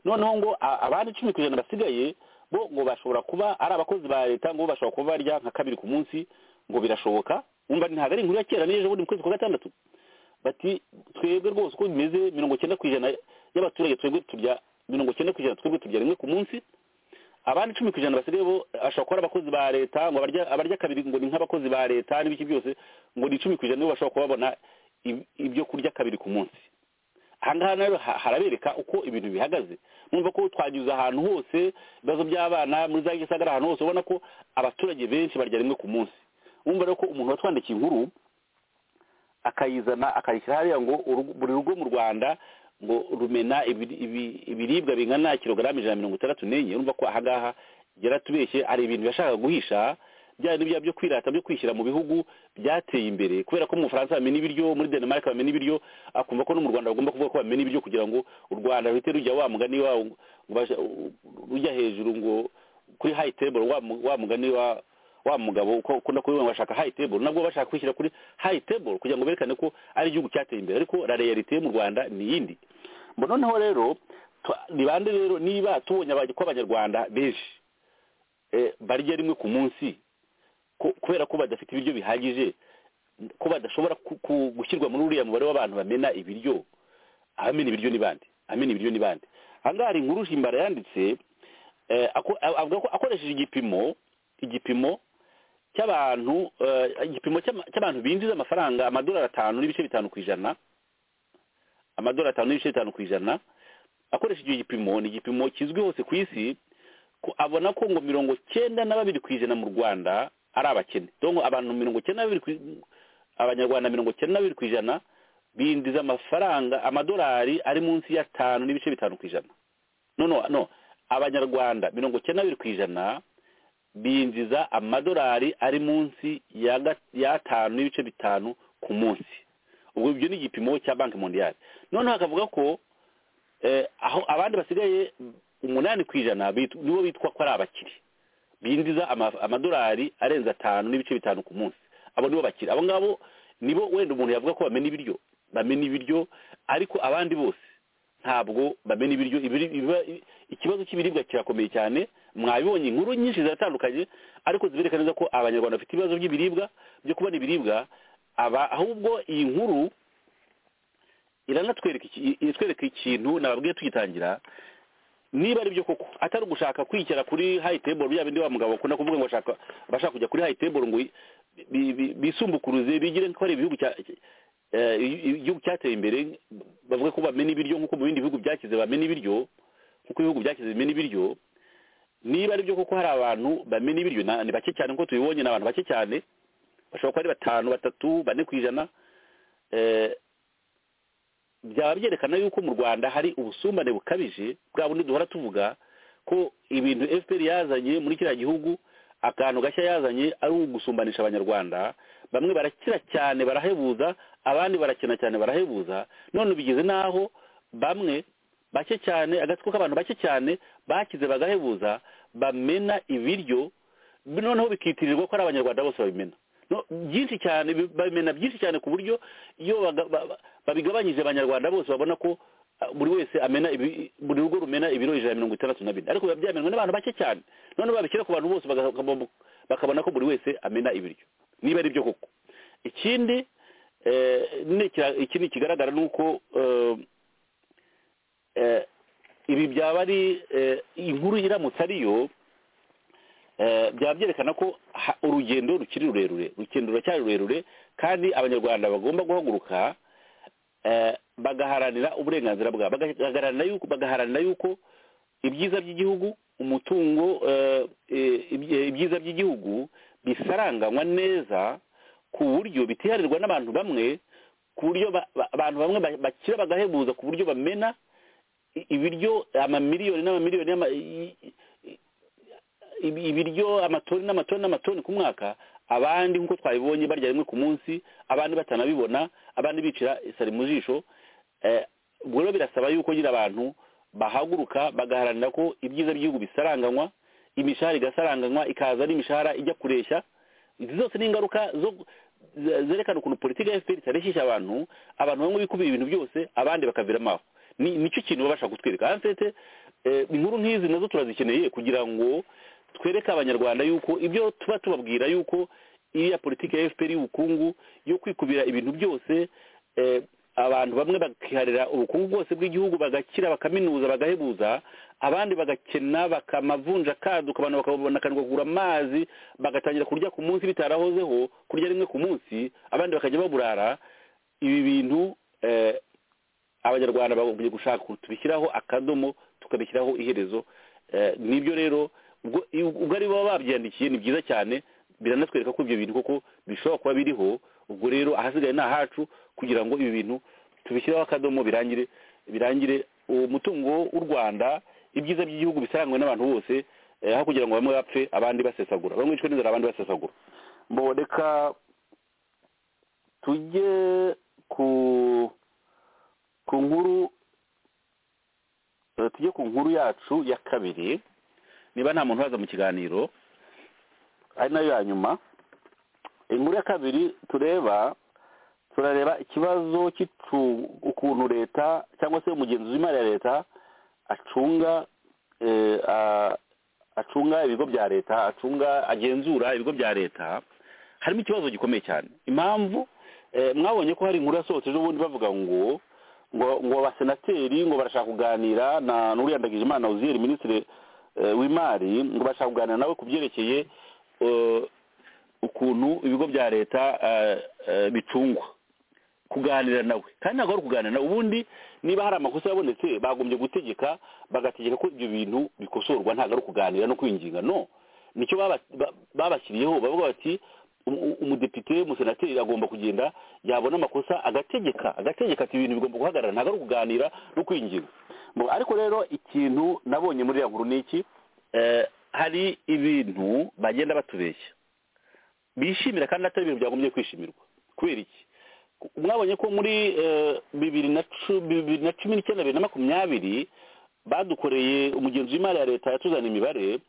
C: noneho ngo abandi icumi ku ijana basigaye bo ngo bashobora kuba ari abakozi ba leta ngo bashobora kuba barya nka kabiri ku munsi ngo birashoboka wumva ntabwo ari inkuru ya kera n'ejo bundi mu kwezi kwa gatandatu bati twebwe rwose uko bimeze mirongo icyenda ku ijana y'abaturage twebwe turya mirongo icyenda ku ijana twebwe turya rimwe ku munsi abandi icumi ku ijana basigaye bo bashobora kuba ari abakozi ba leta ngo abarya kabiri ngo ni nk'abakozi ba leta n'ibiki byose ngo ni icumi ku ijana nibo bashobora kuba babona ibyo kurya kabiri ku munsi ahangaha rero harabereka uko ibintu bihagaze numva ko twanyuze ahantu hose ibibazo by'abana muri za gisagara ahantu hose ubona ko abaturage benshi barya rimwe ku munsi wumva rero ko umuntu watwandikiye inkuru akayizana akayishyira hariya ngo buri rugo mu rwanda ngo rumena ibiribwa bingana kilogarama ijana na mirongo itandatu n'enye urumva ko ahangaha yaratubeshye hari ibintu yashakaga guhisha bya bya byo kwirata byo kwishyira mu bihugu byateye imbere kubera ko mu Bufaransa bamena ibiryo muri Denmark bamena ibiryo akumva ko no mu Rwanda bagomba kuvuga ko bamena ibiryo kugira ngo u Rwanda ruhite rujya wa mugani wa rujya hejuru ngo kuri high table wa mugani wa wa mugabo ukunda kubivuga bashaka high table nabwo bashaka kwishyira kuri high table kugira ngo berekane ko ari igihugu cyateye imbere ariko la realite mu Rwanda ni iyindi mbona noneho rero nibande rero niba tubonye abanyarwanda benshi barya rimwe ku munsi kubera ko badafite ibiryo bihagije ko badashobora gushyirwa muri uriya mubare w'abantu bamena ibiryo abamena ibiryo ni bande amena ibiryo ni bande ahangaha hari inkuru himbara yanditse avuga ko akoresheje igipimo igipimo cy'abantu igipimo cy'abantu binjiza amafaranga amadolari atanu n'ibice bitanu ku ijana amadolari atanu n'ibice bitanu ku ijana akoresheje icyo gipimo ni igipimo kizwi hose ku isi abona ko ngo mirongo cyenda na babiri ku ijana mu rwanda ari abakene donko abantu mirongo cyenda na babiri abanyarwanda mirongo cyenda na babiri ku ijana binjiza amafaranga amadolari ari munsi y'atanu n'ibice bitanu ku ijana no no no abanyarwanda mirongo cyenda na babiri ku ijana binjiza amadolari ari munsi y'atanu n'ibice bitanu ku munsi ubwo ibyo ni igipimo cya banki mondiyari noneho akavuga ko aho abandi basigaye umunani ku ijana nibo bitwa ko ari abakire binjiza amadolari arenze atanu n'ibice bitanu ku munsi abo nibo bakire abo ngabo nibo wenda umuntu yavuga ko bamena ibiryo bamena ibiryo ariko abandi bose ntabwo bamena ibiryo ikibazo cy'ibiribwa kirakomeye cyane mwabibonye inkuru nyinshi ziratandukanye ariko zibereka neza ko abanyarwanda bafite ibibazo by'ibiribwa byo kubona ibiribwa aba ahubwo iyi nkuru iratwereka ikintu nababwiye tugitangira niba ari byo koko atari ugushaka kwicara kuri hayi teburu bya bindi wa mugabo bakunda kuvuga ngo bashaka kujya kuri hayi teburu ngo bisumbukuruze bigire ko ari igihugu cyateye imbere bavuga ko bamena ibiryo nk'uko mu bindi bihugu byakize bamena ibiryo nk'uko ibihugu byakize bimena ibiryo niba ari byo koko hari abantu bamena ibiryo ni bake cyane nk'uko tubibonye ni abantu bake cyane bashobora kuba ari batanu batatu bane ku ijana byaba byerekana yuko mu rwanda hari ubusumbane bukabije bwa bundi duhora tuvuga ko ibintu fpr yazanye muri kiriya gihugu akantu gashya yazanye ari ugusumbanisha abanyarwanda bamwe barakira cyane barahebuza abandi barakina cyane barahebuza none bigeze n'aho bamwe bake cyane agatsiko k'abantu bake cyane bakize bagahebuza bamena ibiryo noneho bikitirirwa ko ari abanyarwanda bose babimena byinshi cyane bamena byinshi cyane ku buryo iyo babigabanyije abanyarwanda bose babona ko buri wese amena buri rugo rumena ibiro ijana mirongo itandatu na bine ariko biba byamenwe n'abantu bake cyane noneho babishyira ku bantu bose bakabona ko buri wese amena ibiryo niba ari byo koko ikindi ikindi kigaragara ni uko ibi byaba ari inkuru iramutse ariyo byaba byerekana ko urugendo rukiri rurerure urugendo ruracyari rurerure kandi abanyarwanda bagomba guhaguruka bagaharanira uburenganzira bwabo bagaharanira yuko ibyiza by'igihugu umutungo ibyiza by'igihugu bisaranganywa neza ku buryo bitiharirwa n'abantu bamwe ku buryo abantu bamwe bakira bagahebuza ku buryo bamena ibiryo amamiliyoni n'amamiliyoni ibiryo amatoni n'amatoni n'amatoni ku mwaka abandi nk'uko twabibonye barya rimwe ku munsi abandi batanabibona abandi bicira isari mu jisho ubwo rero birasaba yuko nyine abantu bahaguruka bagaharanira ko ibyiza by'igihugu bisaranganywa imishahara igasaranganywa ikaza ari imishahara ijya kureshya izi zose ni ingaruka zerekana ukuntu politiki ya efuperi itareshyeshya abantu abantu bamwe bikubira ibintu byose abandi bakaviramo aho nicyo kintu baba bashaka kutwereka hansete inkuru nk'izi nazo turazikeneye kugira ngo twereke abanyarwanda yuko ibyo tuba tubabwira yuko iriya politiki ya fpr y'ubukungu yo kwikubira ibintu byose abantu bamwe bakiharira ubukungu bwose bw'igihugu bagakira bakaminuza bagahebuza abandi bagakena bakamavunja akaduka abantu bakanirwa kugura amazi bagatangira kurya ku munsi bitarahozeho kurya rimwe ku munsi abandi bakajya baburara ibi bintu abanyarwanda bagomba gushaka tubishyiraho akadomo tukabishyiraho iherezo nibyo rero ubwo ari baba babyandikiye ni byiza cyane biranatwereka ko ibyo bintu koko bishobora kuba biriho ubwo rero ahasigaye ni ahacu kugira ngo ibi bintu tubishyiraho akadomo birangire birangire umutungo w'u rwanda ibyiza by'igihugu bisarangwe n'abantu bose aho kugira ngo bamwe bapfe abandi basesagura bamwe bicwe n'inzara abandi basesagura mboneka tujye ku ku nkuru tujye ku nkuru yacu ya kabiri niba nta muntu uhaza mu kiganiro ari nayo ya nyuma inkuru ya kabiri tureba turareba ikibazo ukuntu leta cyangwa se umugenzi w'imari ya leta acunga acunga ibigo bya leta acunga agenzura ibigo bya leta harimo ikibazo gikomeye cyane impamvu mwabonye ko hari inkuru yasohotse ejobundi bavuga ngo ngo abasenateri ngo barashaka kuganira na n'uriya ndagijimana uziyeri minisitiri w'imari ngo barashaka kuganira nawe ku byerekeye ukuntu ibigo bya leta bicungwa kuganira nawe kandi ntabwo ari ukuganira nawe ubundi niba hari amakosa yabonetse bagombye gutegeka bagategeka ko ibyo bintu bikosorwa ntabwo ari ukuganira no kwinginga no nicyo babashyiriyeho bavuga bati umudepite umusenateri agomba kugenda yabona amakosa agategeka agategeka ati ibintu bigomba guhagarara ntabwo ari ukuganira no kwinginga ariko rero ikintu nabonye muri iriya nkuru ni iki hari ibintu bagenda batubeshya bishimira kandi atari ibintu byagombye kwishimirwa kubera iki mwabonye ko muri bibiri na cumi n'icyenda bibiri na makumyabiri badukoreye umugenzi w'imari ya leta yatuzana imibare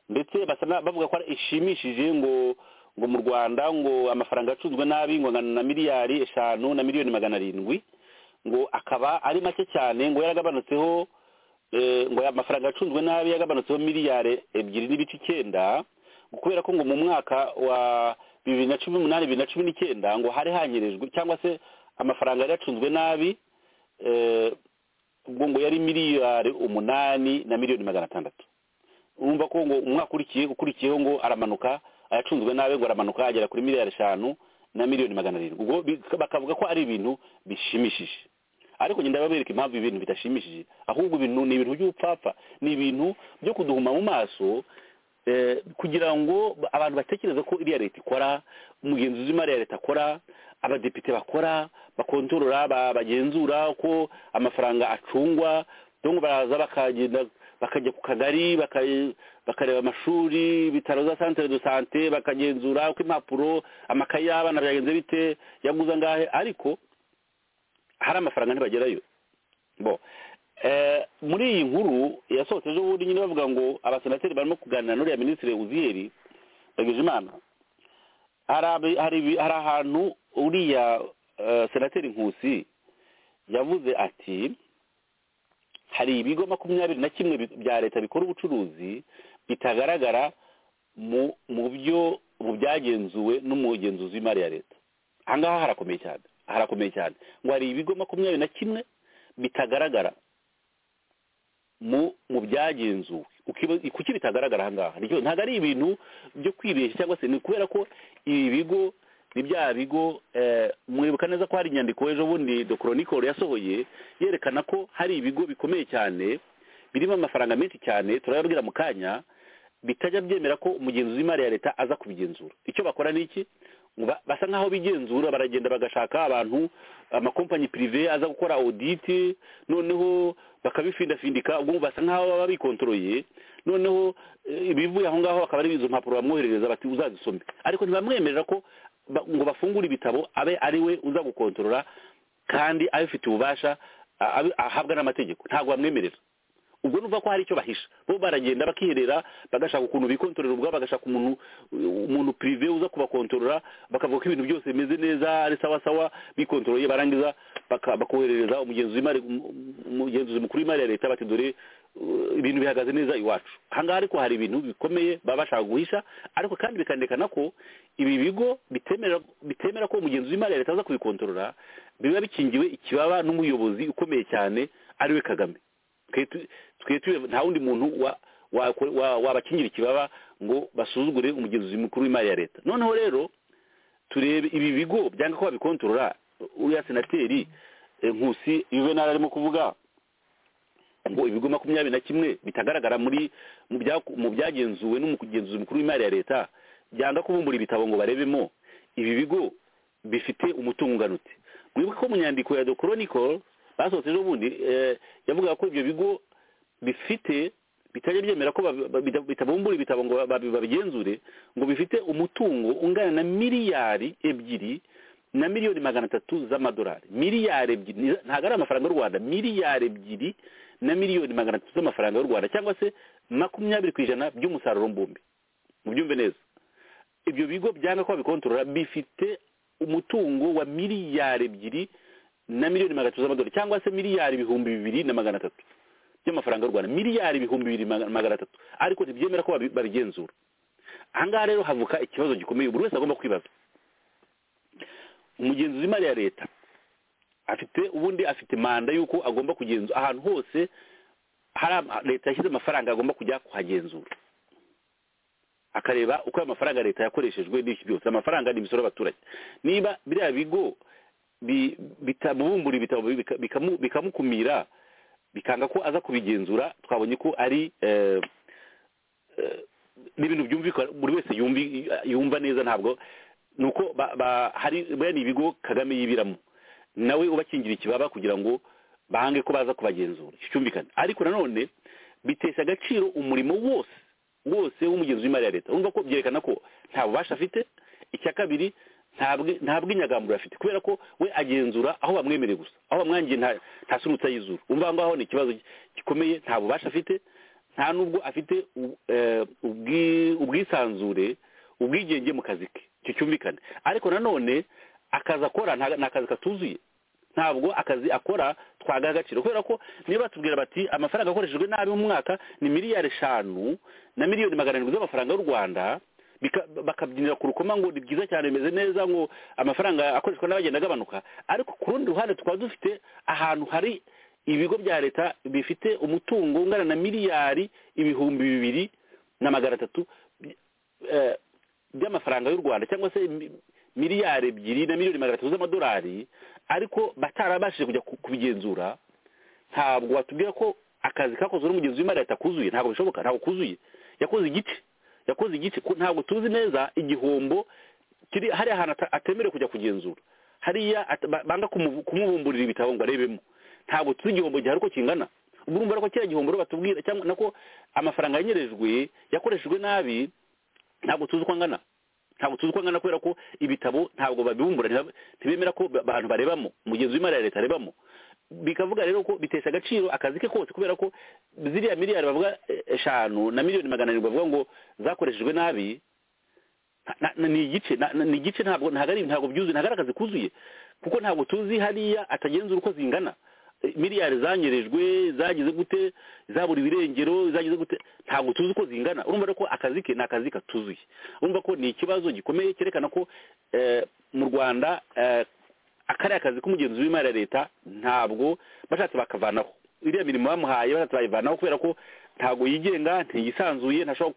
C: ndetse bavuga ko ishimishije ngo ngo mu rwanda ngo amafaranga acunzwe nabi ngo na miliyari eshanu na miliyoni magana arindwi ngo akaba ari make cyane ngo yaragabanutseho ngo amafaranga acunzwe nabi yagabanutseho miliyari ebyiri n'ibice icyenda kubera ko ngo mu mwaka wa bibiri na cumi n'umunani bibiri na cumi n'icyenda ngo hari hanyerejwe cyangwa se amafaranga yari acunzwe nabi ubwo ngo yari miliyari umunani na miliyoni magana atandatu urumva ko ngo umwaka ukurikiyeho ngo aramanuka ayacunzwe nabi ngo aramanuka agera kuri miliyari eshanu na miliyoni magana arindwi ubwo bakavuga ko ari ibintu bishimishije ariko ngenda babereka impamvu ibintu bidashimishije ahubwo ibintu ni ibintu by'ubupfapfa ni ibintu byo kuduhuma mu maso kugira ngo abantu batekereze ko iriya leta ikora umugenzuzi w'imari ya leta akora abadepite bakora bakontorora bagenzura ko amafaranga acungwa ngo baraza bakagenda bakajya ku kagari bakareba amashuri ibitaro za santere do sante bakagenzura uko impapuro amakaye y'abana byagenze bite yaguze angahe ariko hari amafaranga ntibagerayo bo muri iyi nkuru yasohotse ejo bundi nyine bavuga ngo abasenateri barimo kuganira n'uriya minisitiri uziyeri imana hari ahantu uriya senateri nkusi yavuze ati hari ibigo makumyabiri na kimwe bya leta bikora ubucuruzi bitagaragara mu byo mu byagenzuwe n'umugenzuzi w'imari ya leta ahangaha harakomeye cyane harakomeye cyane ngo hari ibigo makumyabiri na kimwe bitagaragara mu byagenzuwe kuki bitagaragara ahangaha ntabwo ari ibintu byo kwibeshya cyangwa se ni kubera ko ibi bigo ni bya bigo mwibuka neza ko hari inyandiko ejo bundi dokoronikoro yasohoye yerekana ko hari ibigo bikomeye cyane birimo amafaranga menshi cyane turayabwira mu kanya bitajya byemera ko umugenzuzi w'imari ya leta aza kubigenzura icyo bakora ni iki basa nk'aho bigenzura baragenda bagashaka abantu amakompanyi pirive aza gukora oditi noneho bakabifindafindika ubwo basa nk'aho baba bikontoroye noneho ibivuye aho ngaho akaba ari izo mpapuro bamwoherereza bati uzazisome ariko ntibamwemerera ko ngo bafungure ibitabo abe ari we uza gukontorora kandi abifitiye ububasha ahabwa n'amategeko ntabwo bamwemerera ubwo nuva ko hari icyo bahisha bo baragenda bakiherera bagashaka ukuntu bikontorera ubwabo bagashaka umuntu umuntu pirive uza kubakontorora bakavuga ko ibintu byose bimeze neza ari sawa sawa bikontororeye barangiza bakoherereza umugenzuzi mukuru w'imari ya leta bati dore ibintu bihagaze neza iwacu ahangaha ariko hari ibintu bikomeye baba bashaka guhisha ariko kandi bikanerekana ko ibi bigo bitemera ko umugenzi w'imari ya leta aza kubikontorora biba bikingiwe ikibaba n'umuyobozi ukomeye cyane ariwe kagame nta wundi muntu wabakingira ikibaba ngo basuzugure umugenzuzi mukuru w'imari ya leta noneho rero turebe ibi bigo byanga ko babikontorora uriya senateri nkusi yuvenali arimo kuvuga ngo ibigo makumyabiri na kimwe bitagaragara muri mu byagenzuwe n'umugenzuzi mukuru w'imari ya leta byanga kubumbura ibitabo ngo barebemo ibi bigo bifite umutungo unganutse mwibuke ko mu nyandiko ya dokoronikoro basohotse ejo bundi yavugaga ko ibyo bigo bifite bitajya byemera ko bitabumbura ibitabo ngo babigenzure ngo bifite umutungo ungana na miliyari ebyiri na miliyoni magana atatu z'amadolari miliyari ebyiri ntabwo ari amafaranga y'u rwanda miliyari ebyiri na miliyoni magana atatu z'amafaranga y'u rwanda cyangwa se makumyabiri ku ijana by'umusaruro mbumbi mubyumve neza ibyo bigo byanga ko babikontorora bifite umutungo wa miliyari ebyiri na miliyoni magana atatu z'amadolari cyangwa se miliyari ibihumbi bibiri na magana atatu by'amafaranga y'u rwanda miliyari ibihumbi bibiri magana atatu ariko ntibyemera ko babigenzura ahangaha rero havuka ikibazo gikomeye buri wese agomba kwibaza umugenzuzi w'imari ya leta afite ubundi afite manda y'uko agomba kugenzura ahantu hose hari leta yashyize amafaranga agomba kujya kuhagenzura akareba uko ayo mafaranga leta yakoreshejwe n'iki byose amafaranga ni imisoro y'abaturage niba biriya bigo bitamubumbura ibitabo bikamukumira bikanga ko aza kubigenzura twabonye ko ari n'ibintu byumvikana buri wese yumva neza ntabwo ni uko hari bene ibigo kagame yibiramo nawe ubakingira ikibaba kugira ngo bange ko baza kubagenzura cyumvikana ariko nanone bitesha agaciro umurimo wose wose w'umugenzi w'imari ya leta wumva ko byerekana ko nta bubasha afite icya kabiri nta bw'inyagamburo afite kubera ko we agenzura aho bamwemereye gusa aho bamwangiye nta sunutsa y'izuru wumva aho ngaho ni ikibazo gikomeye nta bubasha afite nta n'ubwo afite ubwisanzure ubwigenge mu kazi ke icyo cyumvikana ariko nanone akazi akora ni akazi katuzuye ntabwo akazi akora twagaha agaciro kubera ko niba batubwira bati amafaranga akoreshejwe nabi mu mwaka ni miliyari eshanu na miliyoni magana arindwi z'amafaranga y'u rwanda bakabyinira ku rukoma ngo ni byiza cyane bimeze neza ngo amafaranga akoreshwa n'abagenda agabanuka ariko ku rundi ruhande tukaba dufite ahantu hari ibigo bya leta bifite umutungo ungana na miliyari ibihumbi bibiri na magana atatu by'amafaranga y'u rwanda cyangwa se miliyari ebyiri na miliyoni magana atatu z'amadolari ariko batarabashije kujya kubigenzura ntabwo watubwira ko akazi kakozwe n'umugenzi w'imari leta kuzuye ntabwo bishoboka ntabwo kuzuye yakoze igiti yakoze igiti ntabwo tuzi neza igihombo kiri hariya ahantu atemerewe kujya kugenzura hariya banga kumubumburira ibitabo ngo arebemo ntabwo tuzi igihombo gihari uko kingana ubwo urumva ko kiriya gihombo batubwira cyangwa nako amafaranga yanyerejwe yakoreshejwe nabi ntabwo tuzi uko angana ntabwo tuzi uko angana kubera ko ibitabo ntabwo babibumbura ntibemera ko abantu barebamo umugenzi w'imari ya leta arebamo bikavuga rero ko bitesha agaciro akazi ke kose kubera ko ziriya miliyari bavuga eshanu na miliyoni magana arindwi bavuga ngo zakoreshejwe nabi ni igice ni igice ntabwo ntabwo byuzuye ntabwo ari akazi kuzuye kuko ntabwo tuzi hariya atagenzura uko zingana miliyari zanyerejwe zagize gute zabura ibirengero zagize gute ntabwo tuzi uko zingana urumva ko akazi ke ni akazi katuzuye urumva ko ni ikibazo gikomeye cyerekana ko mu rwanda akariya akazi k'umugenzi w'imari ya leta ntabwo bashatse bakavanaho iriya mirimo bamuhaye bashatse bayivanaho kubera ko ntabwo yigenga ntiyisanzuye ntashobora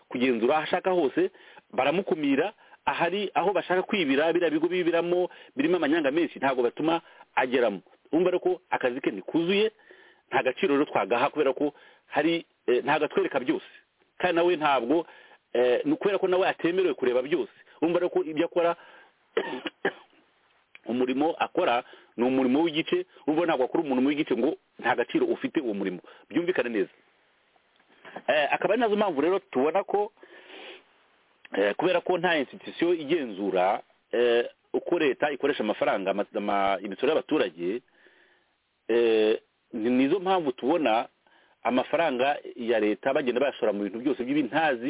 C: kugenzura aho ashaka hose baramukumira ahari aho bashaka kwibira biriya bigo bibiramo birimo amanyanga menshi ntabwo batuma ageramo wumva ariko akazi ke ntikuzuye nta gaciro rero twagaha kubera ko hari ntabwo atwereka byose kandi nawe ntabwo ni kubera ko nawe atemerewe kureba byose wumva ariko ibyo akora umurimo akora ni umurimo w'igice wumva ntabwo akora umurimo w'igice ngo nta gaciro ufite uwo murimo byumvikane neza akaba ari nazo mpamvu rero tubona ko kubera ko nta institusiyo igenzura uko leta ikoresha amafaranga imisoro y'abaturage nizo mpamvu tubona amafaranga ya leta bagenda bayashora mu bintu byose by'ibintazi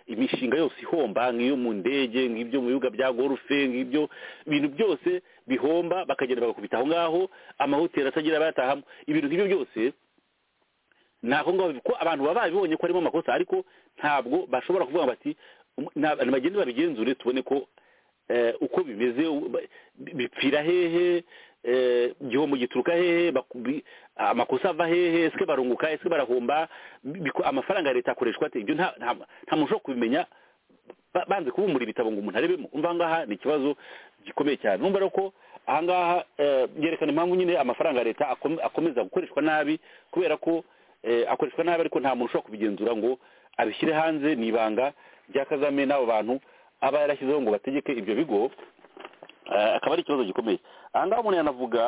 C: imishinga yose ihomba nk'iyo mu ndege nk'ibyo mu bibuga bya gorufe nk'ibyo ibintu byose bihomba bakagenda bagakubita aho ngaho amahoteli atagira abayatahamo ibintu nk'ibyo byose ni aho ngaho kuko abantu baba babibonye ko harimo amakosa ariko ntabwo bashobora kuvuga bati bagende babigenzure tubone ko uko bimeze bipfira hehe igihombo gituruka hehe amakosa ava hehe ese barunguka ese barahomba amafaranga ya leta akoreshwa ate ibyo nta muntu ushobora kubimenya banze kubumbura ibitabo ngo umuntu arebemo umva ngaha ni ikibazo gikomeye cyane numva ko ahangaha byerekana impamvu nyine amafaranga ya leta akomeza gukoreshwa nabi kubera ko akoreshwa nabi ariko nta muntu ushobora kubigenzura ngo abishyire hanze ni ibanga rya kagame n'abo bantu aba yarashyizeho ngo bategeke ibyo bigo akaba ari ikibazo gikomeye aha ngaha umuntu yanavuga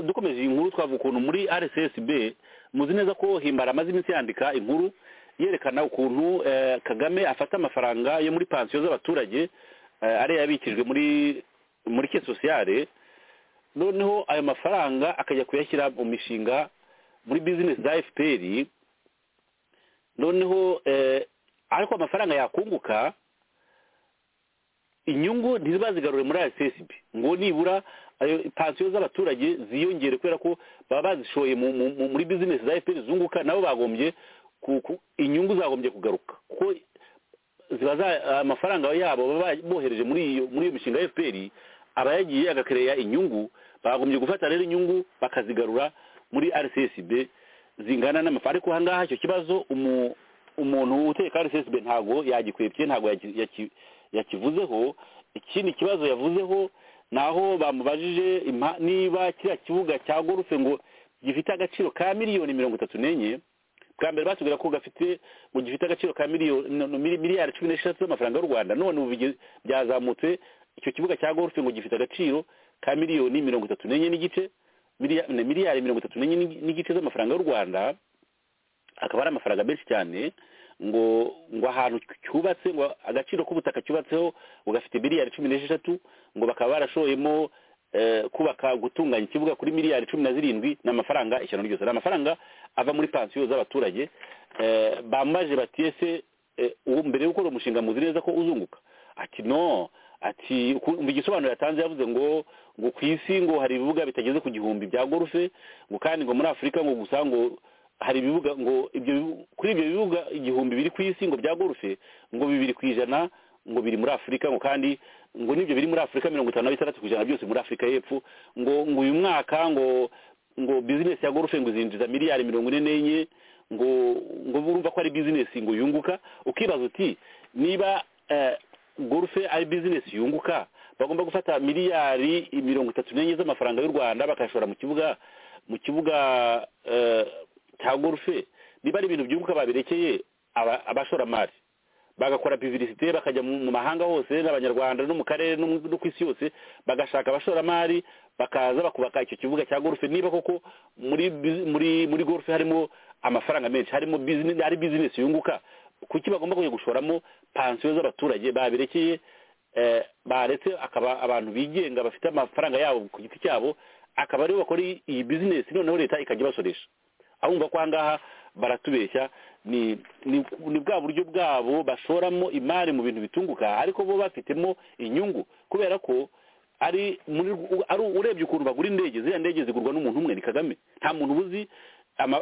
C: dukomeje iyi nkuru twavuga ukuntu muri rssb muzi neza ko himbara amaze iminsi yandika inkuru yerekana ukuntu kagame afata amafaranga yo muri pansiyo z'abaturage ariyo yabikijwe muri muri ke sosiyale noneho ayo mafaranga akajya kuyashyira mu mishinga muri bizinesi za fpr noneho ariko amafaranga yakunguka inyungu ntizibazigarure muri rssb ngo nibura pansiyo z'abaturage ziyongere kubera ko baba bazishoye muri bizinesi za fpr zunguka nabo bagombye inyungu zagombye kugaruka kuko amafaranga yabo baba bohereje muri iyo mishinga ya fpr aba yagiye agakereya inyungu bagombye gufata rero inyungu bakazigarura muri rssb zingana n'amafaranga ariko aha ngaha icyo kibazo umuntu uteka rssb ntabwo yagikwepye ntabwo yakivuzeho ikindi kibazo yavuzeho ni aho bamubajije niba kiriya kibuga cya gorufe ngo gifite agaciro ka miliyoni mirongo itatu n'enye bwa mbere batubwira ko gafite ngo gifite agaciro ka miliyari cumi n'eshatu z'amafaranga y'u rwanda none ubu byazamutse icyo kibuga cya gorufe ngo gifite agaciro ka miliyoni mirongo itatu n'enye n'igice miliyari mirongo itatu n'enye n'igice z'amafaranga y'u rwanda akaba ari amafaranga menshi cyane ngo ngo ahantu cyubatse ngo agaciro k'ubutaka cyubatseho ugafite miliyari cumi n'esheshatu ngo bakaba barashoyemo kubaka gutunganya ikibuga kuri miliyari cumi na zirindwi ni amafaranga ishyano ryose ni amafaranga ava muri pansiyo z'abaturage bambaje batiyese uwo mbere yo gukora umushinga muzi neza ko uzunguka ati no ati mu gisobanuro yatanze yavuze ngo ngo ku isi ngo hari ibibuga bitageze ku gihumbi bya gorufe ngo kandi ngo muri afurika ngo gusa ngo hari ibibuga ngo ibyo kuri ibyo bibuga igihumbi biri ku isi ngo bya gorufe ngo bibiri ku ijana ngo biri muri afurika ngo kandi ngo n'ibyo biri muri afurika mirongo itanu na bitandatu ku ijana byose muri afurika y'epfo ngo ngo uyu mwaka ngo ngo bizinesi ya gorufe ngo izinjiza miliyari mirongo ine n'enye ngo ngo urumva ko ari bizinesi ngo yunguka ukibaza uti niba gorufe ari bizinesi yunguka bagomba gufata miliyari mirongo itatu n'enye z'amafaranga y'u rwanda bakayashora mu kibuga mu kibuga cya gorufe niba ari ibintu byunguka babirekeye abashoramari bagakora pivirisite bakajya mu mahanga hose n'abanyarwanda no mu karere no ku isi yose bagashaka abashoramari bakaza bakubaka icyo kibuga cya gorufe niba koko muri muri muri gorufe harimo amafaranga menshi harimo ari bizinesi yunguka kuki bagomba kujya gushoramo pansiyo z'abaturage babirekeye baretse akaba abantu bigenga bafite amafaranga yabo ku giti cyabo akaba aribo bakora iyi bizinesi noneho leta ikajya ibasoresha ahumva ko ahangaha baratubeshya ni ni bwa buryo bwabo bashoramo imari mu bintu bitunguka ariko bo bafitemo inyungu kubera ko ari urebye ukuntu bagura indege ziriya ndege zigurwa n'umuntu umwe ni kagame nta muntu ubuzi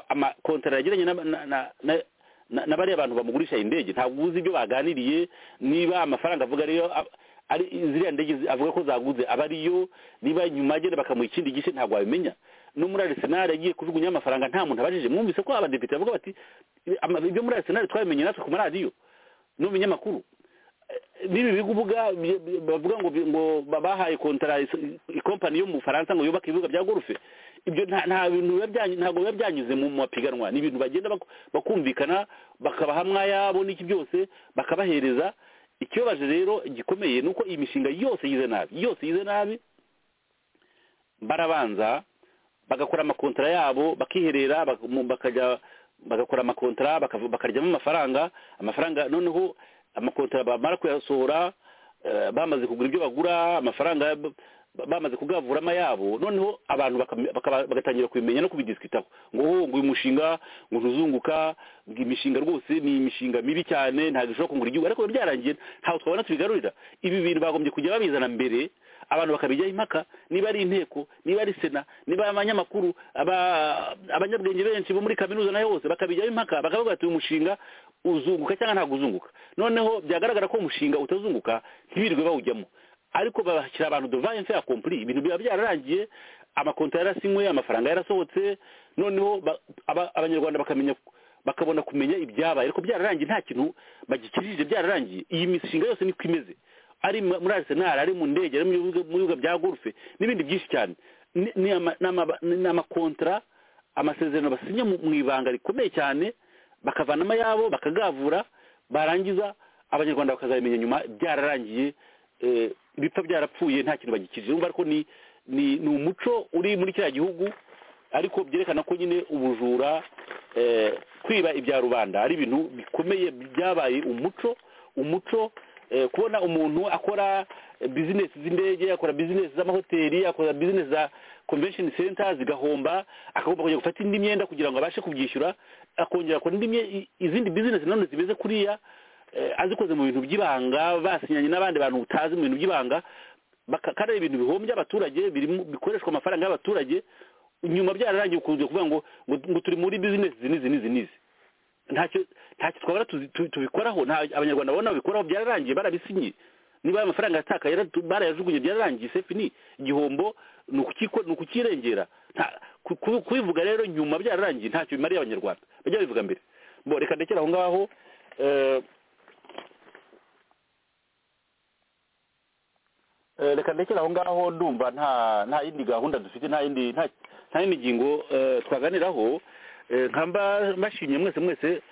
C: amakontara yagiranye na bariya bantu bamugurisha indege ntabwo ubuzi ibyo baganiriye niba amafaranga avuga ariyo ari ziriya ndege avuga ko zaguze aba ariyo niba nyuma agenda bakamuha ikindi gice ntabwo wabimenya no muri arisenali agiye kujugunya amafaranga nta muntu abajije mwumvise ko abadepite bavuga bati ibyo muri arisenali twabimenye natwe ku maradiyo no mu binyamakuru n'ibi bibuga bavuga ngo ngo bahaye kontara ikompanyi yo mu bufaransa ngo yubake ibibuga bya gorufe ibyo nta bintu ntabwo biba byanyuze mu mapiganwa ni ibintu bagenda bakumvikana bakabaha mwayabo n'iki byose bakabahereza ikibabaje rero gikomeye ni uko iyi mishinga yose yize nabi yose yize nabi barabanza bagakora amakontara yabo bakiherera bakajya bagakora amakontara bakaryamo amafaranga amafaranga noneho amakontara bamara kuyasohora bamaze kugura ibyo bagura amafaranga bamaze kugavuramo ayabo noneho abantu bagatangira kubimenya no kubidisikitaho ngo ngo uyu mushinga ngo ntuzunguka ngo imishinga rwose ni imishinga mibi cyane ntabwo ishobora kungura igihugu ariko byarangiye ntabwo twabona tubigarurira ibi bintu bagombye kujya babizana mbere abantu bakabijyaho impaka niba ari inteko niba ari sena niba abanyamakuru abanyabwenge benshi bo muri kaminuza nayo hose bakabijyaho impaka bakavuga bati uyu mushinga uzunguka cyangwa ntabwo uzunguka noneho byagaragara ko umushinga utazunguka ntibirirwe bawujyamo ariko bashyira abantu devayense ya kompuri ibintu biba byararangiye amakonti yarasinywe amafaranga yarasohotse noneho abanyarwanda bakamenya bakabona kumenya ibyabaye ariko byararangiye nta kintu bagikirije byararangiye iyi mishinga yose niko imeze ari muri arisenali ari mu ndege ari mu bibuga bya gorufe n'ibindi byinshi cyane ni amakontara amasezerano basinya mu ibanga rikomeye cyane bakavanamo ayabo bakagavura barangiza abanyarwanda bakazabimenya nyuma byararangiye bipfa byarapfuye nta kintu bagikije urumva ariko ni umuco uri muri kiriya gihugu ariko byerekana ko nyine ubujura kwiba ibya rubanda ari ibintu bikomeye byabaye umuco umuco kubona umuntu akora bizinesi z'indege akora bizinesi z'amahoteli akora bizinesi za convention center zigahomba akagomba kujya gufata indi myenda kugira ngo abashe kubyishyura akongera akora izindi bizinesi nanone zimeze kuriya azikoze mu bintu by'ibanga basinyanye n'abandi bantu utazi mu bintu by'ibanga kandi ari ibintu bihombya abaturage bikoreshwa amafaranga y'abaturage nyuma byararangiye ukunze kuvuga ngo ngo turi muri bizinesi zinizi n'izi n'izi ntacyo ntacyo twabara tubikoraho nta abanyarwanda babona babikoraho byararangiye barabisinye niba amafaranga yatakaye barayajugunye byararangiye sefi ni igihombo ni ukukirengera kubivuga rero nyuma byararangiye ntacyo bimariye abanyarwanda bajya babivuga mbere reka ndekera aho ngaho reka ndekera aho ngaho ndumva nta yindi gahunda dufite nta yindi nta yindi ngingo twaganiraho nkamba mbashimye mwese mwese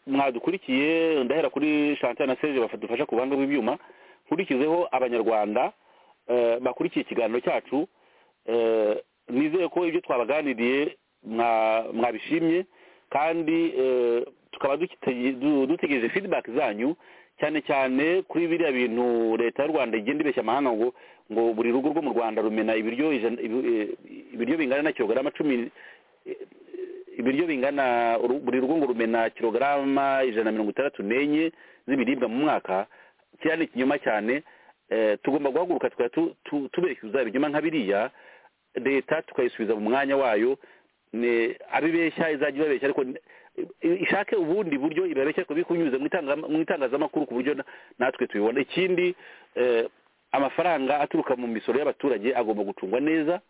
C: mwadukurikiye ndahera kuri chantal na serge badufasha ku ruhande rw'ibyuma nkurikizeho abanyarwanda bakurikiye ikiganiro cyacu nizeye ko ibyo twabaganiriye mwabishimye kandi tukaba dutegereje feedback zanyu cyane cyane kuri biriya bintu leta y'u rwanda igenda ibeshya amahanga ngo ngo buri rugo rwo mu rwanda rumena ibiryo ibiryo bingana na kilogarama cumi ibiryo bingana buri rugo ngo rumena kilogarama ijana na mirongo itandatu n'enye z'ibiribwa mu mwaka kiriya ni ikinyoma cyane tugomba guhaguruka tukaba tubeshya ibinyoma nka biriya leta tukayisubiza mu mwanya wayo abibeshya izajya ibabeshya ariko ishake ubundi buryo irabeshya ariko bikunyuze mu itangazamakuru ku buryo natwe tubibona ikindi amafaranga aturuka mu misoro y'abaturage agomba gucungwa neza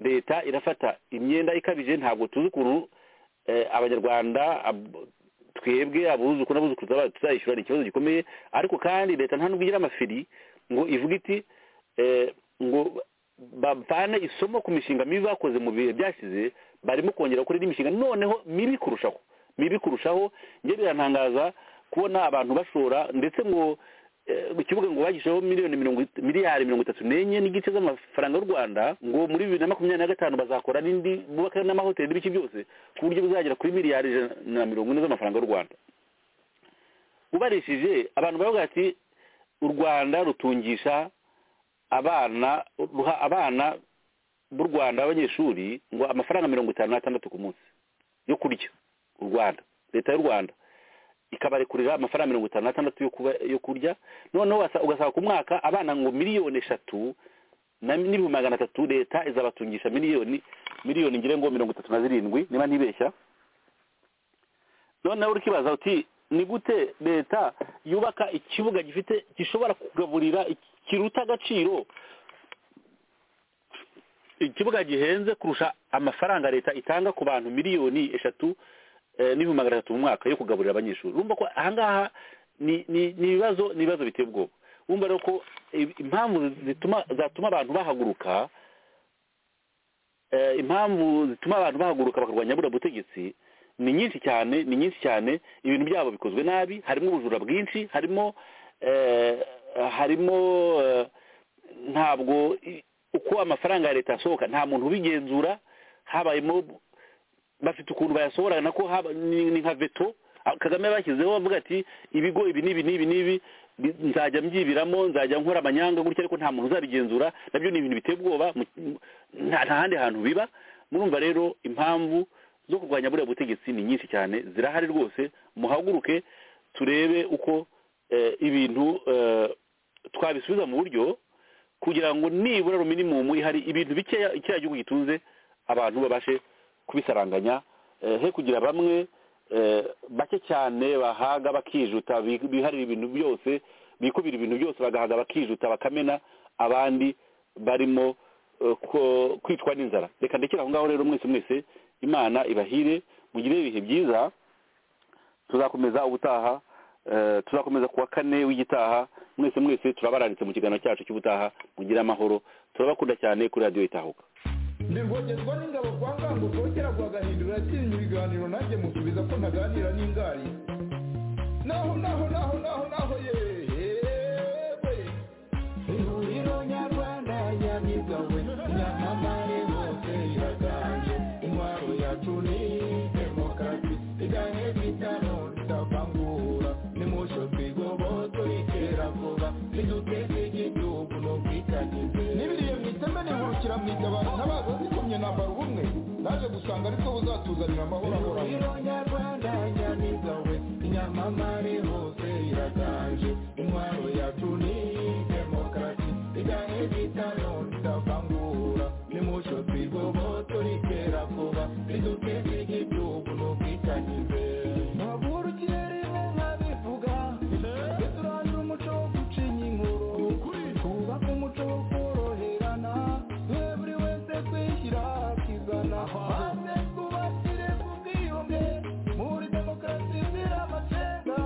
C: leta irafata imyenda ikabije ntabwo tuzi ukuntu abanyarwanda twebwe abuzukuru n'abuzukuru tuzayishyura ni ikibazo gikomeye ariko kandi leta nta nubwo igira amafiri ngo ivuge iti ngo bavane isomo ku mishinga mibi bakoze mu bihe byashize barimo kongera gukora indi mishinga noneho mibi kurushaho mibi kurushaho njye birantangaza kubona abantu bashora ndetse ngo kivuga ngo bagisheho miliyoni miliyari mirongo itatu n'enye n'igice z'amafaranga y'u rwanda ngo muri bibiri na makumyabiri na gatanu bazakora n'indi bubaka n'amahoteli n'ibiki byose ku buryo bizagera kuri miliyari ijana na mirongo ine z'amafaranga y'u rwanda ubarishije abantu baravuga ati u rwanda rutungisha abana ruha abana b'u rwanda abanyeshuri ngo amafaranga mirongo itanu n'atandatu ku munsi yo kurya u rwanda leta y'u rwanda ikabarekurira amafaranga mirongo itanu n'atandatu yo kurya noneho ugasanga ku mwaka abana ngo miliyoni eshatu n'ibihumbi magana atatu leta izabatungisha miliyoni miliyoni ngire ngo mirongo itatu na zirindwi niba ntibeshya noneho urikibaza uti ni gute leta yubaka ikibuga gifite gishobora kugaburira kiruta agaciro ikibuga gihenze kurusha amafaranga leta itanga ku bantu miliyoni eshatu n'ibihumbi magana atatu mu mwaka yo kugaburira abanyeshuri urumva ko ahangaha ni ibibazo ni ibibazo biteye ubwoba wumva rero ko impamvu zatuma abantu bahaguruka impamvu zituma abantu bahaguruka bakarwanya buriya butegetsi ni nyinshi cyane ni nyinshi cyane ibintu byabo bikozwe nabi harimo ubujura bwinshi harimo harimo ntabwo uko amafaranga ya leta asohoka nta muntu ubigenzura habayemo bafite ukuntu bayasohora nako ni nka veto kagame bashyizeho bavuga ati ibigo ibi n'ibi n'ibi n'ibi nzajya mbyibiramo nzajya nkora amanyanga gutya ariko nta muntu uzabigenzura nabyo ni ibintu biteye ubwoba nta handi hantu biba murumva rero impamvu zo kurwanya buriya butegetsi ni nyinshi cyane zirahari rwose muhaguruke turebe uko ibintu twabisubiza mu buryo kugira ngo nibura ruminimumu ihari ibintu bikeya ikiriya gihugu gitunze abantu babashe kubisaranganya he kugira bamwe bake cyane bahaga bakijuta biharira ibintu byose bikubira ibintu byose bagahaga bakijuta bakamena abandi barimo kwicwa n'inzara reka ndekere aho ngaho rero mwese mwese imana ibahire mugire ibihe byiza tuzakomeza ubutaha tuzakomeza kuwa kane w'igitaha mwese mwese turabaranditse mu kiganiro cyacu cy'ubutaha mugire amahoro turabakunda cyane kuri radiyo itahuka
B: ndirwogezwa n'ingabo kwa ngango rwogera rwagahindurira atinya ibiganiro nanjye musubiza ko ntaganira n'ingari naho naho naho naho naho yewe ihuriro nyarwanda nyamigawe nyamamare hose iraganje intwaro yacu ni demokarasi iganye bitano tutavangura nimosho twigobo turikera vuba niduteze igihugu n'ubwitangize n'ibiriye mu iteme nihurukira mu itabaro ntabaza zikomye nambara ubumwe naje gusanga ariko buzatuzanira amahoro ahoraho iro nyarwanda nyamiga we inyamamare hose iraganje intwaro yacu ni demokarasi iganye bitano tutavangura nimosho twigobo turikera vuba niduteze igihugu n'ubwitangize Maze kubakire kubwiyumve muri demokarasi ziramacenga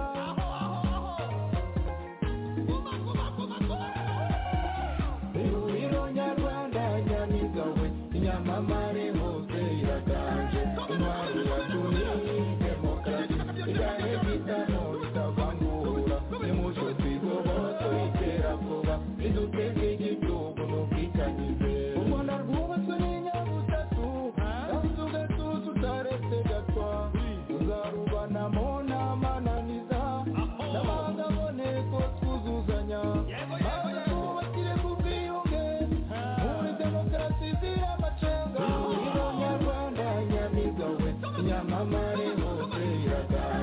B: neza